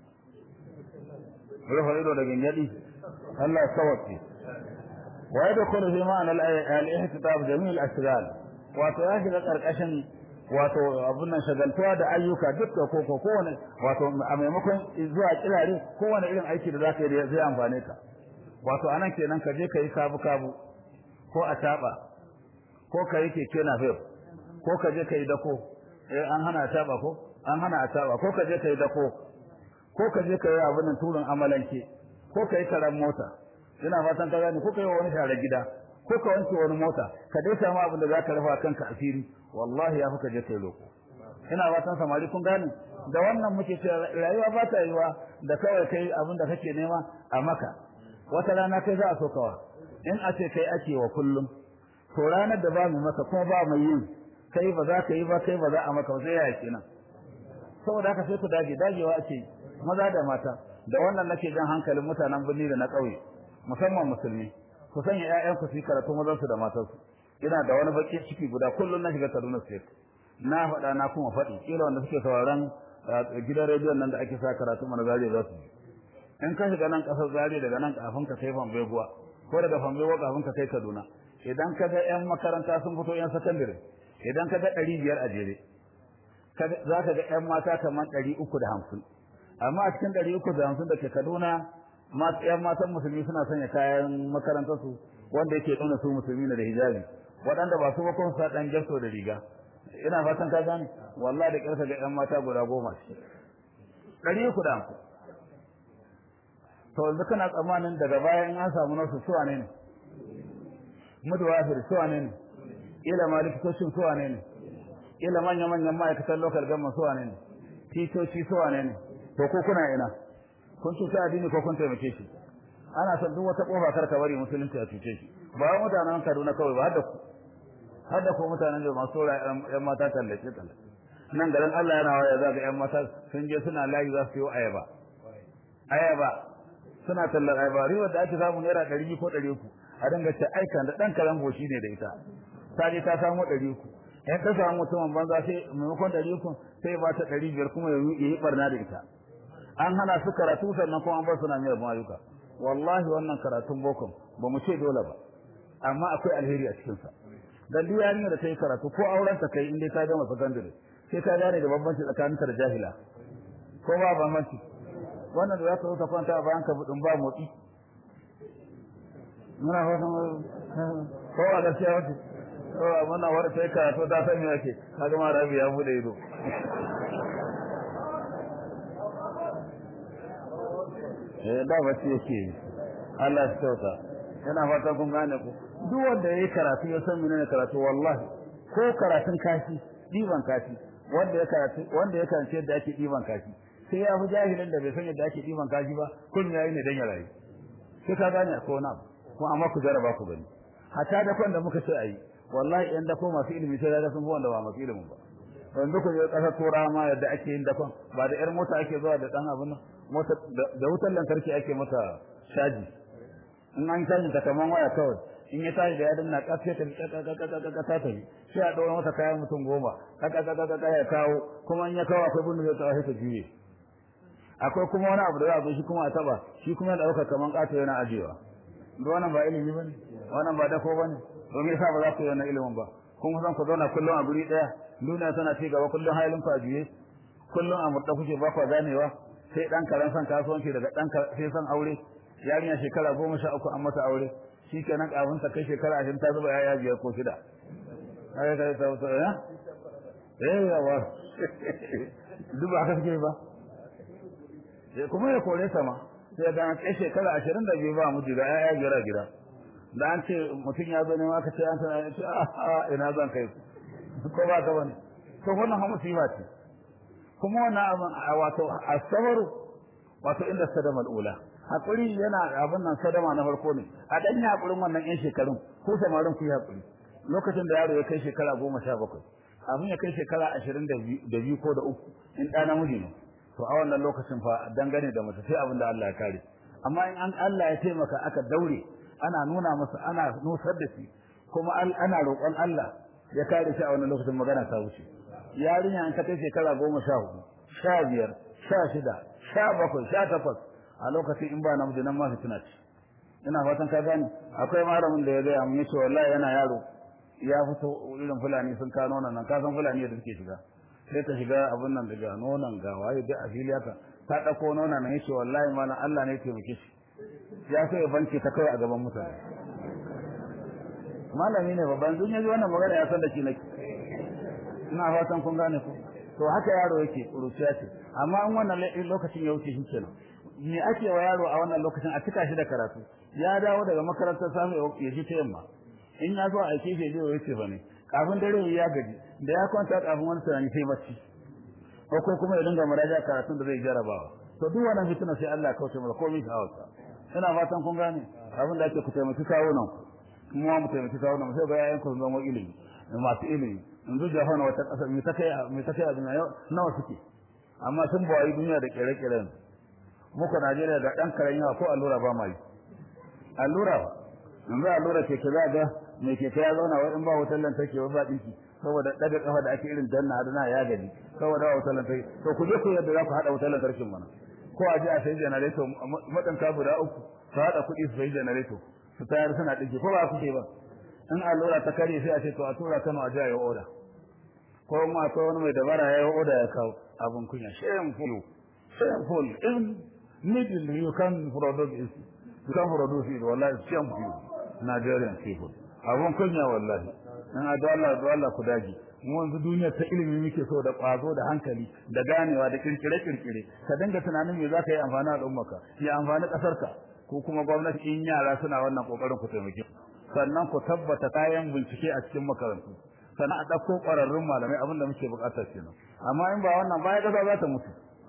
rufa ido da gingadi Allah ya sauke wa yadkhulu fi ma'na al-ihtitab jami' al-ashghal wato ya shiga karkashin wato abun nan shagaltuwa da ayyuka dukka ko ko kowane wato a maimakon zuwa kirare kowane irin aiki da zaka yi zai amfane ka wato anan kenan ka je ka yi kabu kabu ko a taba ko ka yi keke na fef ko ka je ka yi dako eh an hana a taba ko an hana a taba ko ka je ka yi dako ko ka je ka yi abin nan turin amalanke ko ka yi karan mota ina fatan ka gane ko ka yi wani share gida ko ka wanke wani mota ka dai samu abin da zaka rufa kanka asiri wallahi ya fuka je kai loko ina fatan samari kun gane da wannan muke cewa rayuwa ba ta yiwa da kawai kai abin da kake nema a maka wata rana kai za a so kawa in a ce kai ake wa kullum to ranar da ba mu maka kuma ba mu yin kai ba za ka yi ba kai ba za a maka ba sai ya kenan saboda haka sai ku dage dagewa ake maza da mata da wannan nake jan hankalin mutanen birni da na ƙauye musamman musulmi ku sanya ƴaƴan ku su yi karatu mazan su da matan su ina da wani baki ciki guda kullum na shiga Kaduna State na faɗa na kuma faɗi kila wanda suke sauraron gidan rediyon nan da ake sa karatu mana zariya za su in ka shiga nan ƙasar zariya daga nan kafin ka kai Fambeguwa ko daga Fambeguwa kafin ka kai Kaduna idan ka ga ƴan makaranta sun fito ƴan sakandare idan ka ga ɗari biyar a jere za ka ga ƴan mata kamar ɗari uku da hamsin amma a cikin ɗari uku da hamsin da ke Kaduna ƴan matan musulmi suna sanya kayan makarantar su wanda yake nuna su musulmi ne da hijabi waɗanda ba su ba kuma sa ɗan jasso da riga ina fatan ka gane wallahi da ƙarfa ga ƴan mata guda goma ce ɗari uku da hamsin to yanzu kana tsammanin daga baya in an samu nasu suwa ne ne mutuwafir suwa ne ne ila ma likitocin suwa ne ne ila manya-manyan ma'aikatan local government suwa ne ne titoci suwa ne ne to ko kuna ina kun cuta addini ko kun taimake shi ana son duk wata kofa kar ka bari musulunci a cuce shi ba wa mutanen Kaduna kawai ba har da ku har da ku mutanen da masu yan mata tallace tallace nan garin Allah yana waya za ga yan mata sun je suna layi za su yi ayaba ayaba suna tallar ayaba riwar da ake samu naira ɗari ko ɗari uku a dinga ce aika da ɗan karan goshi ne da ita ta je ta samu ɗari uku in ka samu mutumin banza sai maimakon ɗari uku sai ba ta ɗari biyar kuma ya yi barna da ita an hana su karatu sannan kuma an bar suna mai yabon ayyuka wallahi wannan karatun bokon ba mu ce dole ba amma akwai alheri a cikinsa dan duk yarinya da ta yi karatu ko auren ta kai in dai ta gama sakandare sai ta gane da bambanci tsakaninta da jahila ko ba bambanci wannan da za ka zo ka kwanta a bayan ka budin ba motsi muna fatan ko a gaskiya wace ko a muna wata sai karatu ta san me yake kaga ma rabi ya bude ido eh da ba shi yake Allah ya sauka yana fata kun gane ku duk wanda yayi karatu ya san menene karatu wallahi ko karatun kashi diban kashi wanda ya karatu wanda ya karance yadda ake diban kashi sai ya fi jahilin da bai san yadda ake diban kashi ba kun yayi ne dan ya rayu sai ka gane ko na ko amma ku jaraba ku gani hatta da kwanda muka ce ayi wallahi yan da ko masu ilimi sai da sun fi wanda ba masu ilimin ba yanzu ku je kasar turawa ma yadda ake yin dakon ba da yar mota ake zuwa da dan abin mota da wutar lantarki ake mata shaji in an caji ta kaman waya kawai in ya tashi da ya danna kafe ta ta ta ta ta ta sai a ɗora mata kayan mutum goma kaka kaka kaka ya kawo kuma in ya kawo akwai bin da zai kawo sai ta juye akwai kuma wani abu da za a zo shi kuma a taba shi kuma ya ɗauka kaman ƙato yana ajiyewa da wannan ba ilimi ba ne wannan ba dako ba ne domin yasa ba za ku yi wannan ilimin ba kun san ku zauna kullum a guri ɗaya duniya tana ci gaba kullum halin ku a juye kullum a murɗa kuke ba ku ganewa sai ɗan karen son kasuwanci daga ɗan sai son aure yarinya shekara goma sha uku an mata aure shi kenan kafin ta kai shekara ashirin ta zuba yaya biyar ko shida ai kai ta ta ya eh yawa duk ba haka suke ba sai kuma ya kore ta ma sai ga an kai shekara ashirin da biyu ba mu jira yaya biyar a gida da an ce mutum ya zo ne ma ka ce an tana ce a ina zan kai ko ba ka bane to wannan ha musiba ce kuma wannan abin wato asabaru wato inda sadama al'ula hakuri yana abin nan sadama na farko ne a dan hakurin wannan yan shekarun ko samarin ku hakuri lokacin da yaro ya kai shekara goma sha bakwai abin ya kai shekara ashirin da biyu ko da uku in ɗa namiji ne to a wannan lokacin fa dangane da mace sai abin da Allah ya kare amma in an Allah ya taimaka aka daure ana nuna masa ana nusar da shi kuma ana roƙon Allah ya kare shi a wannan lokacin magana ta wuce yarinya an ka kai shekara goma sha hudu sha biyar sha shida sha bakwai sha takwas a lokacin in ba namiji nan ma fitina ce ina fatan ka gane akwai malamin da ya gaya mun yace wallahi yana yaro ya fito irin fulani sun ka nonon nan ka san fulani da suke shiga sai ta shiga abin nan daga nonon ga waye da a fili haka ta dauko nonon nan yace wallahi malam Allah ne ya taimake shi ya so ya banke ta kai a gaban mutane malami ne babban dun yaji wannan magana ya san da shi nake ina fatan kun gane ku to haka yaro yake kuruciya ce amma in wannan lokacin ya wuce shi kenan me ake wa yaro a wannan lokacin a cika shi da karatu ya dawo daga makarantar samu ya ji ta yamma in ya zo a aike shi zai wuce fa ne kafin dare ya gaji da ya kwanta kafin wani tunani sai bacci ko ko kuma ya dinga muraja karatun da zai jarabawa to duk wannan fitina sai Allah ya kauce masa komai ta hausa ina fatan kun gane abin da ake ku taimaki kawo nan kuma mu taimaki kawo nan sai ga yayan ku zama ilimi masu ilimi yanzu jahan wata kasa me ta kai me ta kai abin nawa suke amma sun bawayi duniya da kere-keren muku Najeriya da dan karen yawa ko allura ba mai allura ba yanzu allura ke ke ga me ke ya zauna wa in ba wutar lantarki ba ba dinki saboda daga kafa da ake irin danna hadana ya gani saboda ba wutar lantarki to ku je ku yadda za ku hada wutar lantarkin mana ko a je a sai generator madan ka guda uku su hada kuɗi su sai generator su tayar suna dinki ko ba ku ke ba in allura ta kare sai a ce to a tura Kano a je a yi order ko ma akwai wani mai dabara ya yi order ya kawo abun kunya shameful shameful in middle you can produce it you can produce it wallahi shameful Nigerian people abun kunya wallahi in a dole dole ku dage mu yanzu duniya ta ilimi muke so da kwazo da hankali da ganewa da kirkire kirkire ka dinga tunanin me zaka yi amfani da ummarka ya amfani kasarka ko kuma gwamnati in yara suna wannan kokarin ku taimake sannan ku tabbata kayan bincike a cikin makarantu sannan a ɗauko ƙwararrun malamai abin da muke buƙatar kenan amma in ba wannan baya ƙasa za ta mutu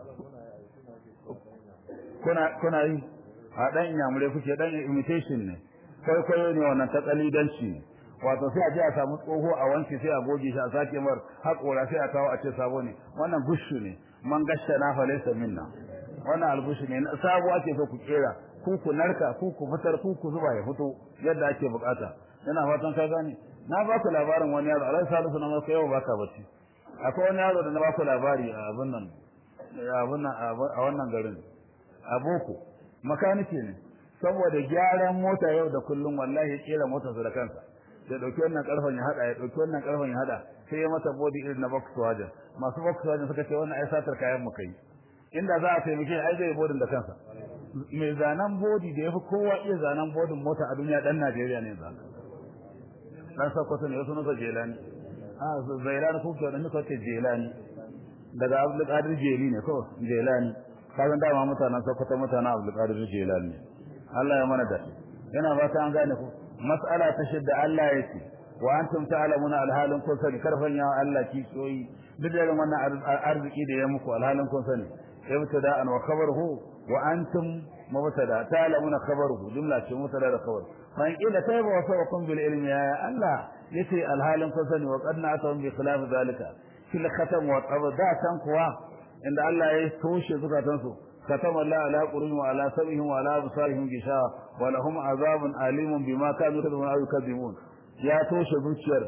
kuna kuna yi a ɗan inyamure kuke ɗan imitation ne kwaikwayo ne wannan ta ƙalidanci ne wato sai a je a samu tsoho a wanke sai a goge shi a sake mar haƙora sai a kawo a ce sabo ne wannan gushu ne man gasha na falaisa minna wannan algushu ne sabo ake so ku kera ku ku narka ku ku fitar ku ku zuba ya fito yadda ake bukata ina fatan ka gane na ba ku labarin wani yaro alai salisu na maka yau baka bacci akwai wani yaro da na ba ku labari a abin nan abin nan a wannan garin a boko makaniki ne saboda gyaran mota yau da kullum wallahi ya kera motarsa da kansa ya dauki wannan karfan ya hada ya dauki wannan karfan ya hada sai ya mata body irin na Volkswagen masu Volkswagen suka ce wannan ai satar kayan mu kai inda za a taimake ai zai bodin da kansa mai zanen body da yafi kowa iya zanen bodin mota a duniya dan Najeriya ne zan dan Sokoto ne wasu nasa Jelani a Zairani ko da nuka ce Jelani daga Abdul Qadir Jeli ne ko Jelani kazan dama mutanen Sokoto mutanen Abdul Qadir Jelani Allah ya mana da yana ba ta an gane ku mas'ala ta shidda Allah ya ce wa antum ta'lamuna alhalin kun sani karfan ya Allah ki soyi duk da wannan arziki da ya muku alhalin kun sani ibtada an wa khabaruhu wa antum mubtada ta'lamuna khabaruhu jumla ce mubtada da khabar fa in ila tayba wa sawakum bil ilmi ya Allah yace alhalin kun sani wa qad na'tum bi khilaf zalika fil khatam wa qabda tan kuwa inda Allah ya toshe zukatansu كتب الله على قلوبهم وعلى سمعهم وعلى أبصارهم غشاوة ولهم عذاب أليم بما كانوا يكذبون أو يكذبون يا توش zuciyar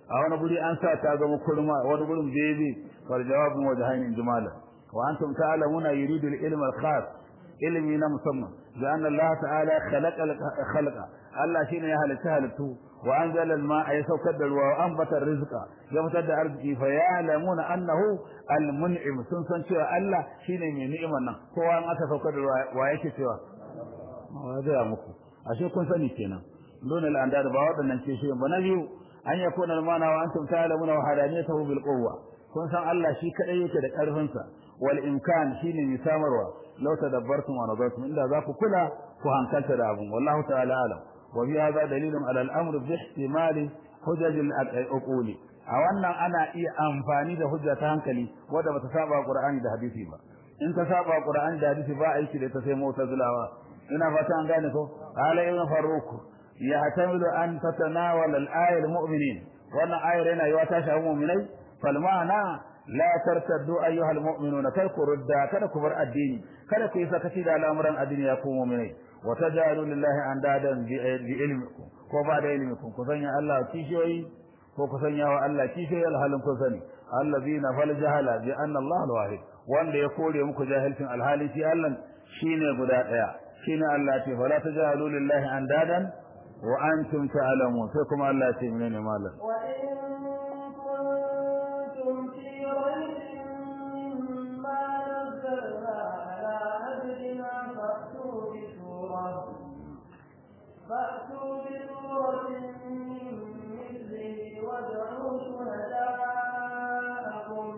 a wani guri an sa ta zama kurma wani gurin bebe wal jawabun wajhain jumala wa antum ta'lamuna yuridu al-ilm al-khas ilmi na musamman da anna Allah ta'ala khalaqa khalaqa Allah shine ya halitta halittu wa anzala al-ma'a ya saukar da ruwa wa anbata rizqa ya fitar da arziki fa ya'lamuna annahu al-mun'im sun san cewa Allah shine mai ni'imar nan kowa an aka saukar da ruwa wa yake cewa wa da muku ashe kun sani kenan dole al-andad ba wadannan ce shi ba na biyu an yakuna al-mana wa antum ta'lamuna wa hadaniyatahu bil quwwa kun san Allah shi kadai yake da karfin sa wal imkan shine mai samarwa law tadabbartum wa nadartum inda za ku kula ku hankalta da abun wallahu ta'ala alam wa bi hadha dalilun ala al-amr bi ihtimali hujaj al-uquli a wannan ana iya amfani da hujja ta hankali wanda bata saba Qur'ani da hadisi ba in ta saba Qur'ani da hadisi ba aiki da ta sai mu'tazilawa ina fata an gane ko ala ibn farruq yahtamilu an tatanawala al-ayat al-mu'minin wannan ayar yana yiwa ta shafi mu'minai fal ma'ana la tartaddu ayyuha al-mu'minuna kar ku rudda kada ku bar addini kada ku yi sakaci da al'amuran addini ya ku mu'minai wa tajalu lillahi andadan bi ilmikum ko ba da ilmikum ku sanya Allah kishiyoyi ko ku sanya wa Allah kishiyoyi alhalin ku sani allazina fal jahala bi anna Allah al-wahid wanda ya kore muku jahilcin alhali shi Allah shine guda daya shine Allah ce fala tajalu lillahi andadan wa antum ta'lamun sai kuma Allah ce menene malam wa in kuntum fi raybin mimma nazzalna ala abdina fa'tu bi surah fa'tu bi suratin min mithlihi wad'u shuhada'akum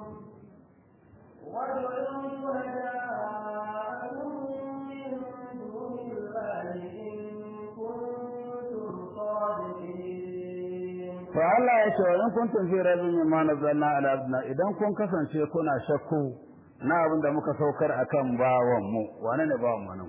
wad'u shuhada'akum min duni Allahi in kuntum sadiqin to Allah ya ce in kuntum fi rabbin mimma nazzalna ala abdina idan kun kasance kuna shakku na abin da muka saukar akan bawan mu wane ne bawan mu nan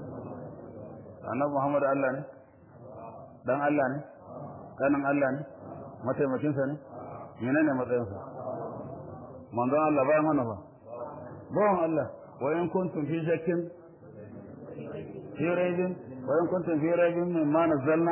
annabi Muhammad Allah ne dan Allah ne kanin Allah ne mataimakin sa ne menene matsayin sa manzon Allah bayan mana ba bawan Allah wa in kuntum fi shakkin fi rabbin wa in kuntum fi rabbin mimma nazzalna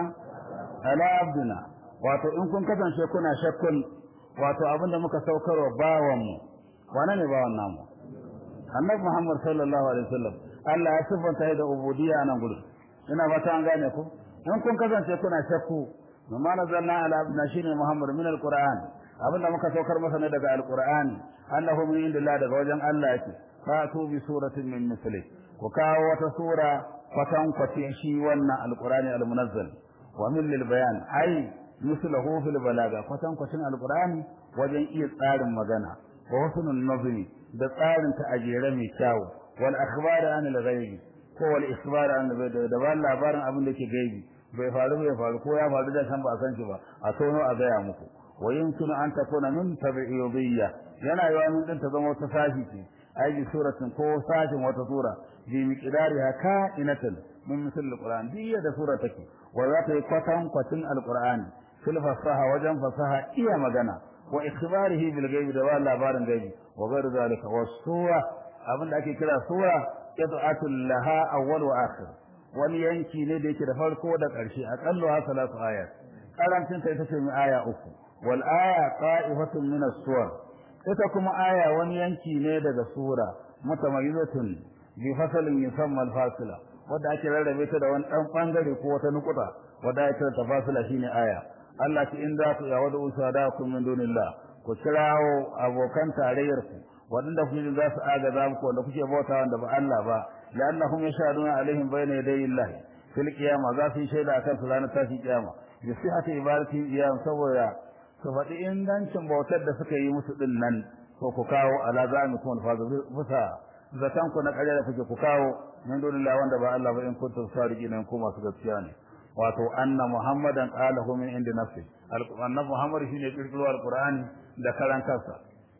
ala abdina wato in kun kasance kuna shakkun wato abinda muka saukarwa bawan mu wane ne bawan namu annabi Muhammad sallallahu alaihi wasallam Allah ya sifanta da ubudiyya nan gudu ina fata an gane ku in kun kasance kuna shakku mimma nazalna ala abdina shine Muhammad min alquran abinda muka saukar masa ne daga alqur'ani annahu min indillah daga wajen Allah yake fatu bi suratin min misli ku kawo wata sura kwatan kwatin shi wannan alqur'ani almunazzal wa min lil bayan ai mislahu fil balaga kwatan kwatin alqur'ani wajen iya tsarin magana wa husnul nazmi da tsarin ta ajere mai kyau wal akhbar an al ghaibi ko wal ikhbar an al da ba labarin abin da ke gaibi bai faru bai faru ko ya faru da san ba san shi ba a tono a gaya muku wa yumkinu an takuna min tabi'iyya yana yawa min din ta zama wata sashi ce ai bi suratin ko sashin wata sura bi miqdariha ka'inatan min misal alquran diya da sura take wa za ta yi kwatan kwatin alqur'ani fil fasaha wajen fasaha iya magana wa ikhbarihi bil ghaibi da wala labarin gaibi wa ghairu zalika wa sura abin da ake kira sura qit'atul laha awwal wa akhir wani yanki ne da yake da farko da ƙarshe aqallu ha salatu ayat karancin ta ita ce mai aya uku wal aya qa'ifatun min as-suwar ita kuma aya wani yanki ne daga sura mutamayyizatun bi fasalin yusamma al-fasila wanda ake rarrabe ta da wani dan bangare ko wata nukuta wanda ake ta fasila shine aya Allah ki in za ku ya wada usadakum min dunillah ku kirawo abokan tarayyar ku wadanda kuke za su agaza muku wanda kuke bauta wanda ba Allah ba la'annahum yashaduna alaihim bayna yaday Allah fil qiyamah za su yi shaida akan su ranar tashi kiyama bi sihhati ibadati iyam saboda su faɗi ingancin bautar da suka yi musu din nan ko ku kawo ala zamikum alfazu bisa zatan ku na ƙarya da kuke ku kawo min dunillah wanda ba Allah ba in kuntum sadiqin ku masu gaskiya ne wato anna muhammadan qalahu min indi nafsi annabi muhammad shine kirkiro alqur'ani da karan kansa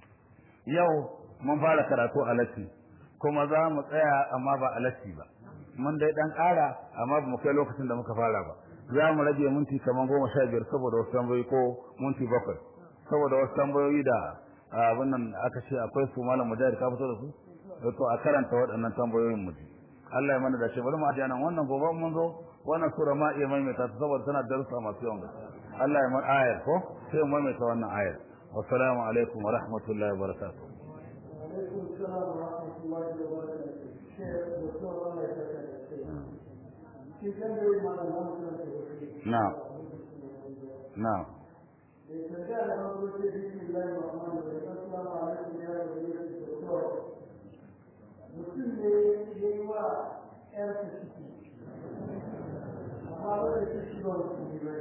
yau mun fara karatu a latti kuma za mu tsaya amma ba a latti ba mun dai dan ƙara amma ba mu kai lokacin da muka fara ba za mu rage minti kaman goma sha biyar saboda wasu tambayoyi ko minti bakwai saboda wasu tambayoyi da abin nan aka ce akwai su malam mujahid ka fito da su to a karanta waɗannan tambayoyin mu ji Allah ya mana da shi bari mu ajiya nan wannan gobe mun zo wannan sura ma iya maimaita ta saboda tana darussa masu yawan gaske Allah ya mar ayar ko sai mu mai ta wannan ayar wassalamu alaikum wa rahmatullahi wa barakatuh وعليكم السلام ورحمة الله وبركاته شيخ دكتور الله يسعدك في كم يوم على المنزل na'am na'am استرجاع الأمر بسم الله الرحمن الرحيم السلام عليكم يا ولي الدكتور mutum ne ya yi wa ‘yarsa ciki amma wadda ta shi ba su yi bai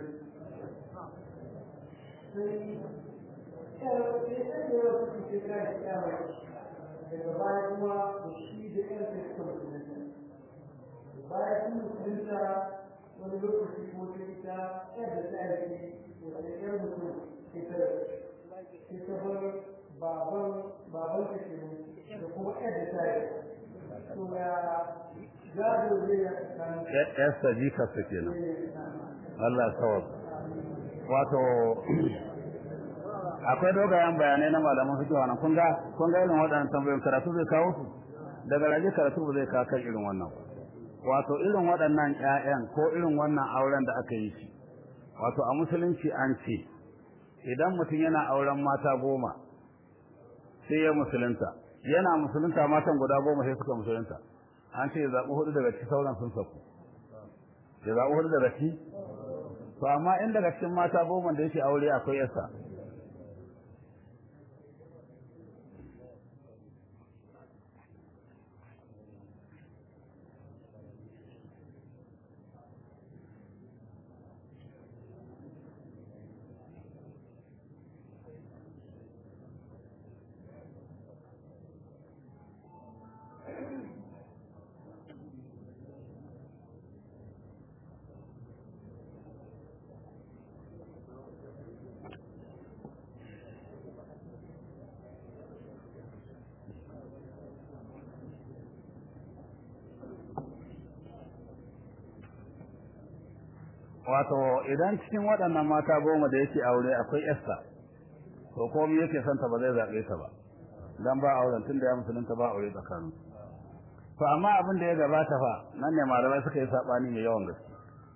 sai ‘yar sai ɗan da yawa su ke kai ‘yar daga baya kuma da shi da ‘yarsa suka musulunta baya sun musulunta wani lokaci ko ta ita ‘yar da ta aiki wata ‘yar mutum ita ita bar baban baban ta ke da kuma ‘yar da ta aiki yasta jikarsa kenan Allah sawab wato akwai dogayen bayanai na malaman fiqh wannan kun ga kun ga irin waɗannan tambayoyin karatu zai kawo su daga rage karatu ba zai kawo kan irin wannan wato irin waɗannan ƴaƴan ko irin wannan auren da aka yi shi wato a musulunci an ce idan mutum yana auren mata goma sai ya musulunta yana musulunta matan guda goma sai suka musulunta an ce ya zaɓi hudu daga cikin sauran sun saku ya zaɓi hudu daga ciki to amma in daga cikin mata goma da yake aure akwai yasa wato idan cikin waɗannan mata goma da yake aure akwai yasta to komai yake son ta ba zai zaɓe ta ba dan ba auren tun da ya musulunta ba aure tsakanin to amma abin da ya gabata fa nan ne malamai suka yi sabani mai yawan gaske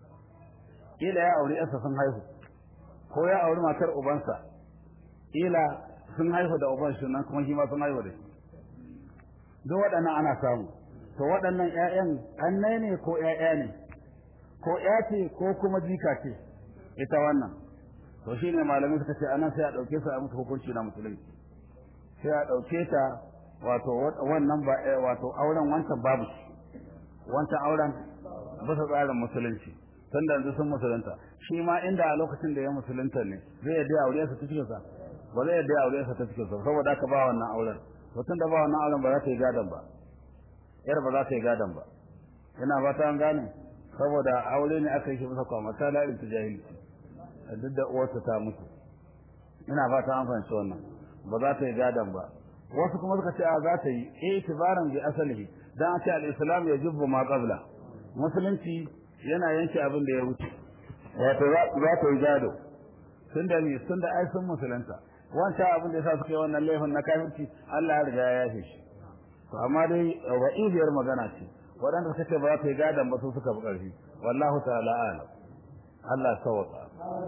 kila ya aure yasta sun haihu ko ya auri matar ubansa kila sun haihu da uban shi nan kuma shi ma sun haihu da shi duk waɗannan ana samu to waɗannan ƴaƴan annai ne ko ƴaƴa ne ko ƴa ce ko kuma jika ce ita wannan to shine malamai suka ce anan sai a ɗauke su a musu hukunci na musulunci sai a ɗauke ta wato wannan ba wato auren wancan babu shi wancan auren bisa tsarin musulunci tun da yanzu sun musulunta shi ma inda a lokacin da ya musulunta ne zai yadda ya aure sa ta cikin sa ba zai yadda ya aure sa ta cikin sa saboda haka ba wannan auren to tun da ba wannan auren ba za ta yi gadon ba yar ba za ta yi gadon ba ina ba ta gane saboda aure ne aka yi shi bisa kwamata la irin jahilci duk da uwarsa ta mutu ina ba ta an fahimci wannan ba za ta yi gadon ba wasu kuma suka ce a za ta yi itibaran bi asalihi dan a ce al-islam ya jubbu ma qabla musulunci yana yanke abin da ya wuce wato za ta yi gado tunda ne tunda ai sun musulunta wancan abin da yasa suka yi wannan laifin na kafirci Allah ya riga ya yafe shi to amma dai wa'idiyar magana ce waɗanda suka ce ba za ta yi gadon ba su suka fi ƙarfi wallahu ta'ala a'lam Allah sawaka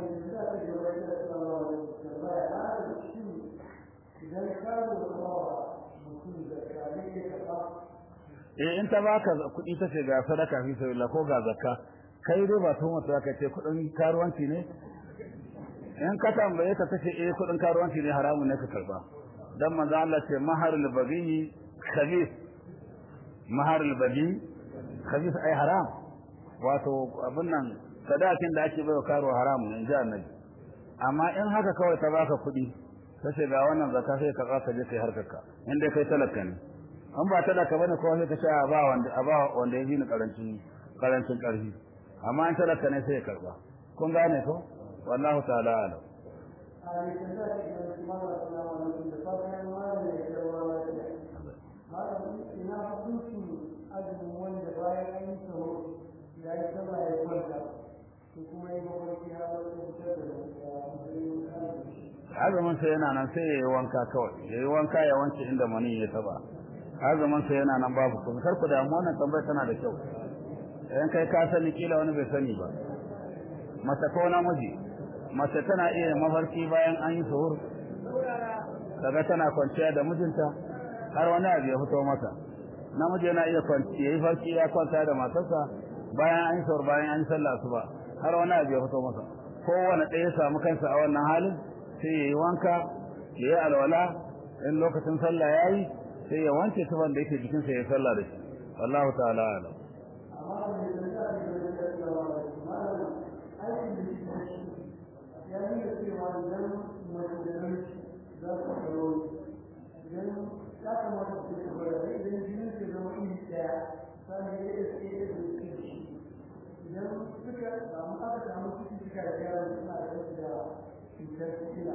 eh in ta baka kuɗi ta ce ga sadaka fi sabilillah ko ga zakka kai dai ba tuhumar ta ka ce kuɗin karuwanci ne in ka tambaye ta tace eh kuɗin karuwanci ne haramun ne ka karba dan manzo Allah ce maharul baghi khabith maharul baghi khabith ai haram wato abin nan sadakin da ake baiwa karo haramu ne ji annabi amma in haka kawai ta baka kuɗi kace ga wannan zakka sai ka ka je kai harkarka in dai kai talaka ne an ba talaka bane ko sai ka ce a ba wanda a ba wanda ya ni karancin karancin karfi amma in talaka ne sai ya karba kun gane ko wallahu ta'ala alam ina hukuncin azumin wanda bayan an yi sahur ya yi sama ya kwanta ko kuma yi mafarki har wani fitar da azumin sa yana nan sai yayi wanka kawai yayi wanka ya wanke inda mani ya taba azumin sa yana nan babu kuma kar ku da mu wannan tambayar tana da kyau idan kai ka sani kila wani bai sani ba mata ko namiji mace tana iya mafarki bayan an yi suhur daga tana kwanciya da mijinta har wani abu ya fito mata namiji yana iya kwanci yayi farki ya kwanta da matarsa bayan an yi suhur bayan an yi sallah asuba har wani abu ya fito masa kowane ɗaya ya samu kansa a wannan halin sai ya yi wanka ya yi alwala in lokacin sallah ya yi sai ya wanke tufan da yake jikinsa ya sallah da shi wallahu ta'ala alam idan suka samu aka samu cututtuka da yaran suna da cutar sikila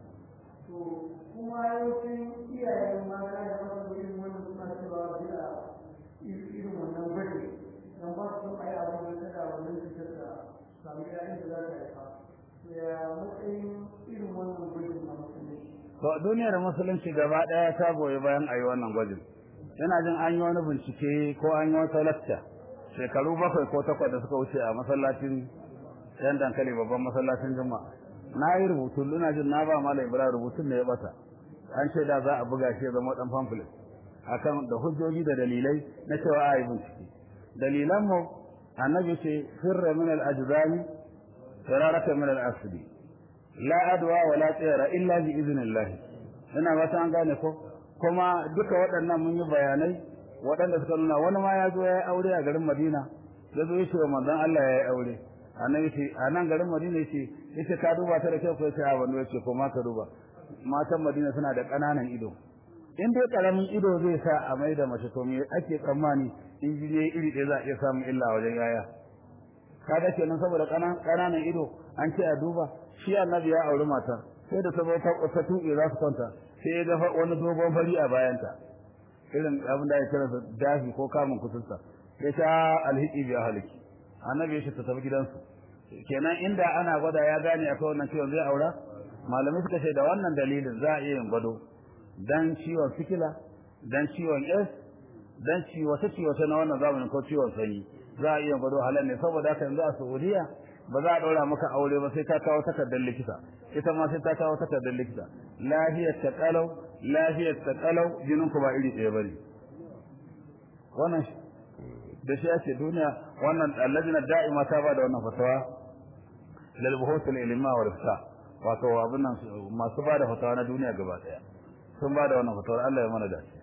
to kuma yawancin iyayen mata da masu irin wannan suna cewa bila irin wannan gwaji don ba su ai abin da tada wannan cutar da samu yayin da za ta haifa to ya matsayin irin wannan gwajin na musulunci to duniyar musulunci gaba daya ta goyi bayan ayi wannan gwajin yana jin an yi wani bincike ko an yi wata lakta shekaru bakwai ko takwas da suka wuce a masallacin yan dankali babban masallacin juma'a na yi rubutu ina jin na ba malam ibrahim rubutun da ya bata an ce da za a buga shi ya zama dan pamphlet akan da hujjoji da dalilai na cewa a yi bincike dalilan mu annabi ce firra min al ajdami firaraka min al asli la adwa wa la tsira illa bi idnillah ina ba an gane ko kuma duka waɗannan mun yi bayanai waɗanda suka nuna wani ma ya zo ya yi aure a garin Madina ya zo ya ce wa manzon Allah ya yi aure annabi ce a nan garin Madina yace yace ka duba ta da kyau ko yace a wani yace ko ma ka duba matan Madina suna da ƙananan ido in dai karamin ido zai sa a mai da mace to me ake tsammani in ji ne iri ɗaya za a iya samun illa wajen yaya kaga kenan saboda ƙananan ido an ce a duba shi annabi ya auri mata sai da ta zo ta tuƙe za su kwanta sai ya ga wani dogon fari a bayanta irin abin da ya kira da dafi ko kamun kusurta ya sha alhiki biya haliki annabi ya ta tafi gidansu kenan inda ana gwada ya gane akwai wannan ciwon zai aura malamai suka ce da wannan dalilin za a iya yin gwado dan ciwon sikila dan ciwon s dan ciwo ta ciwo ta na wannan zamanin ko ciwon sanyi za a iya gwado halal ne saboda haka yanzu a Saudiya ba za a ɗaura maka aure ba sai ta kawo takardar likita ita ma sai ta kawo takardar likita lafiyar ta kalau lafiyar ta kalau jinin ku ba iri ɗaya bane wannan da shi ake duniya wannan allajina da'ima ta ba da wannan fatawa lil buhuthil ilma wal ifta wato abin nan masu ba da fatawa na duniya gaba daya sun ba da wannan fatawar Allah ya mana da shi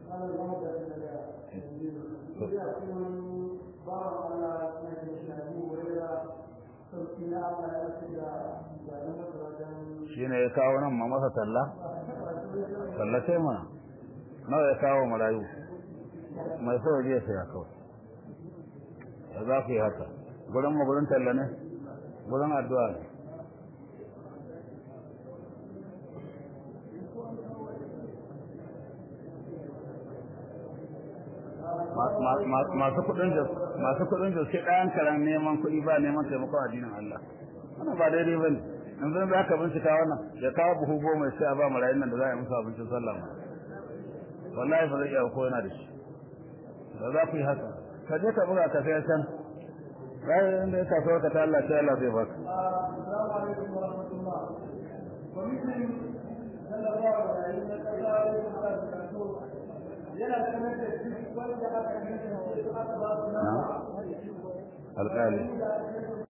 shi ne ya kawo nan ma masa talla tallace mana nawa ya kawo marayu mai so ya saya kawai da za ku yi haka gurin mu gurin talla ne gurin addu'a ne masu kudin da masu kudin da sai ɗayan karan neman kuɗi ba neman taimakon addinin Allah wannan ba daidai bane in zan za ka bincika wannan ya kawo buhu goma sai a ba marayun nan da za a yi musu abincin sallah wallahi ba zai iya ko yana da shi da za ku yi haka ka je ka buga ka sai can bayan inda ya kasuwar ka ta Allah sai Allah zai baka Assalamu alaikum wa rahmatullah. Kwamitin sallallahu alaihi wa sallam yana sanar da duk wanda aka kasance aka ba su nama alƙali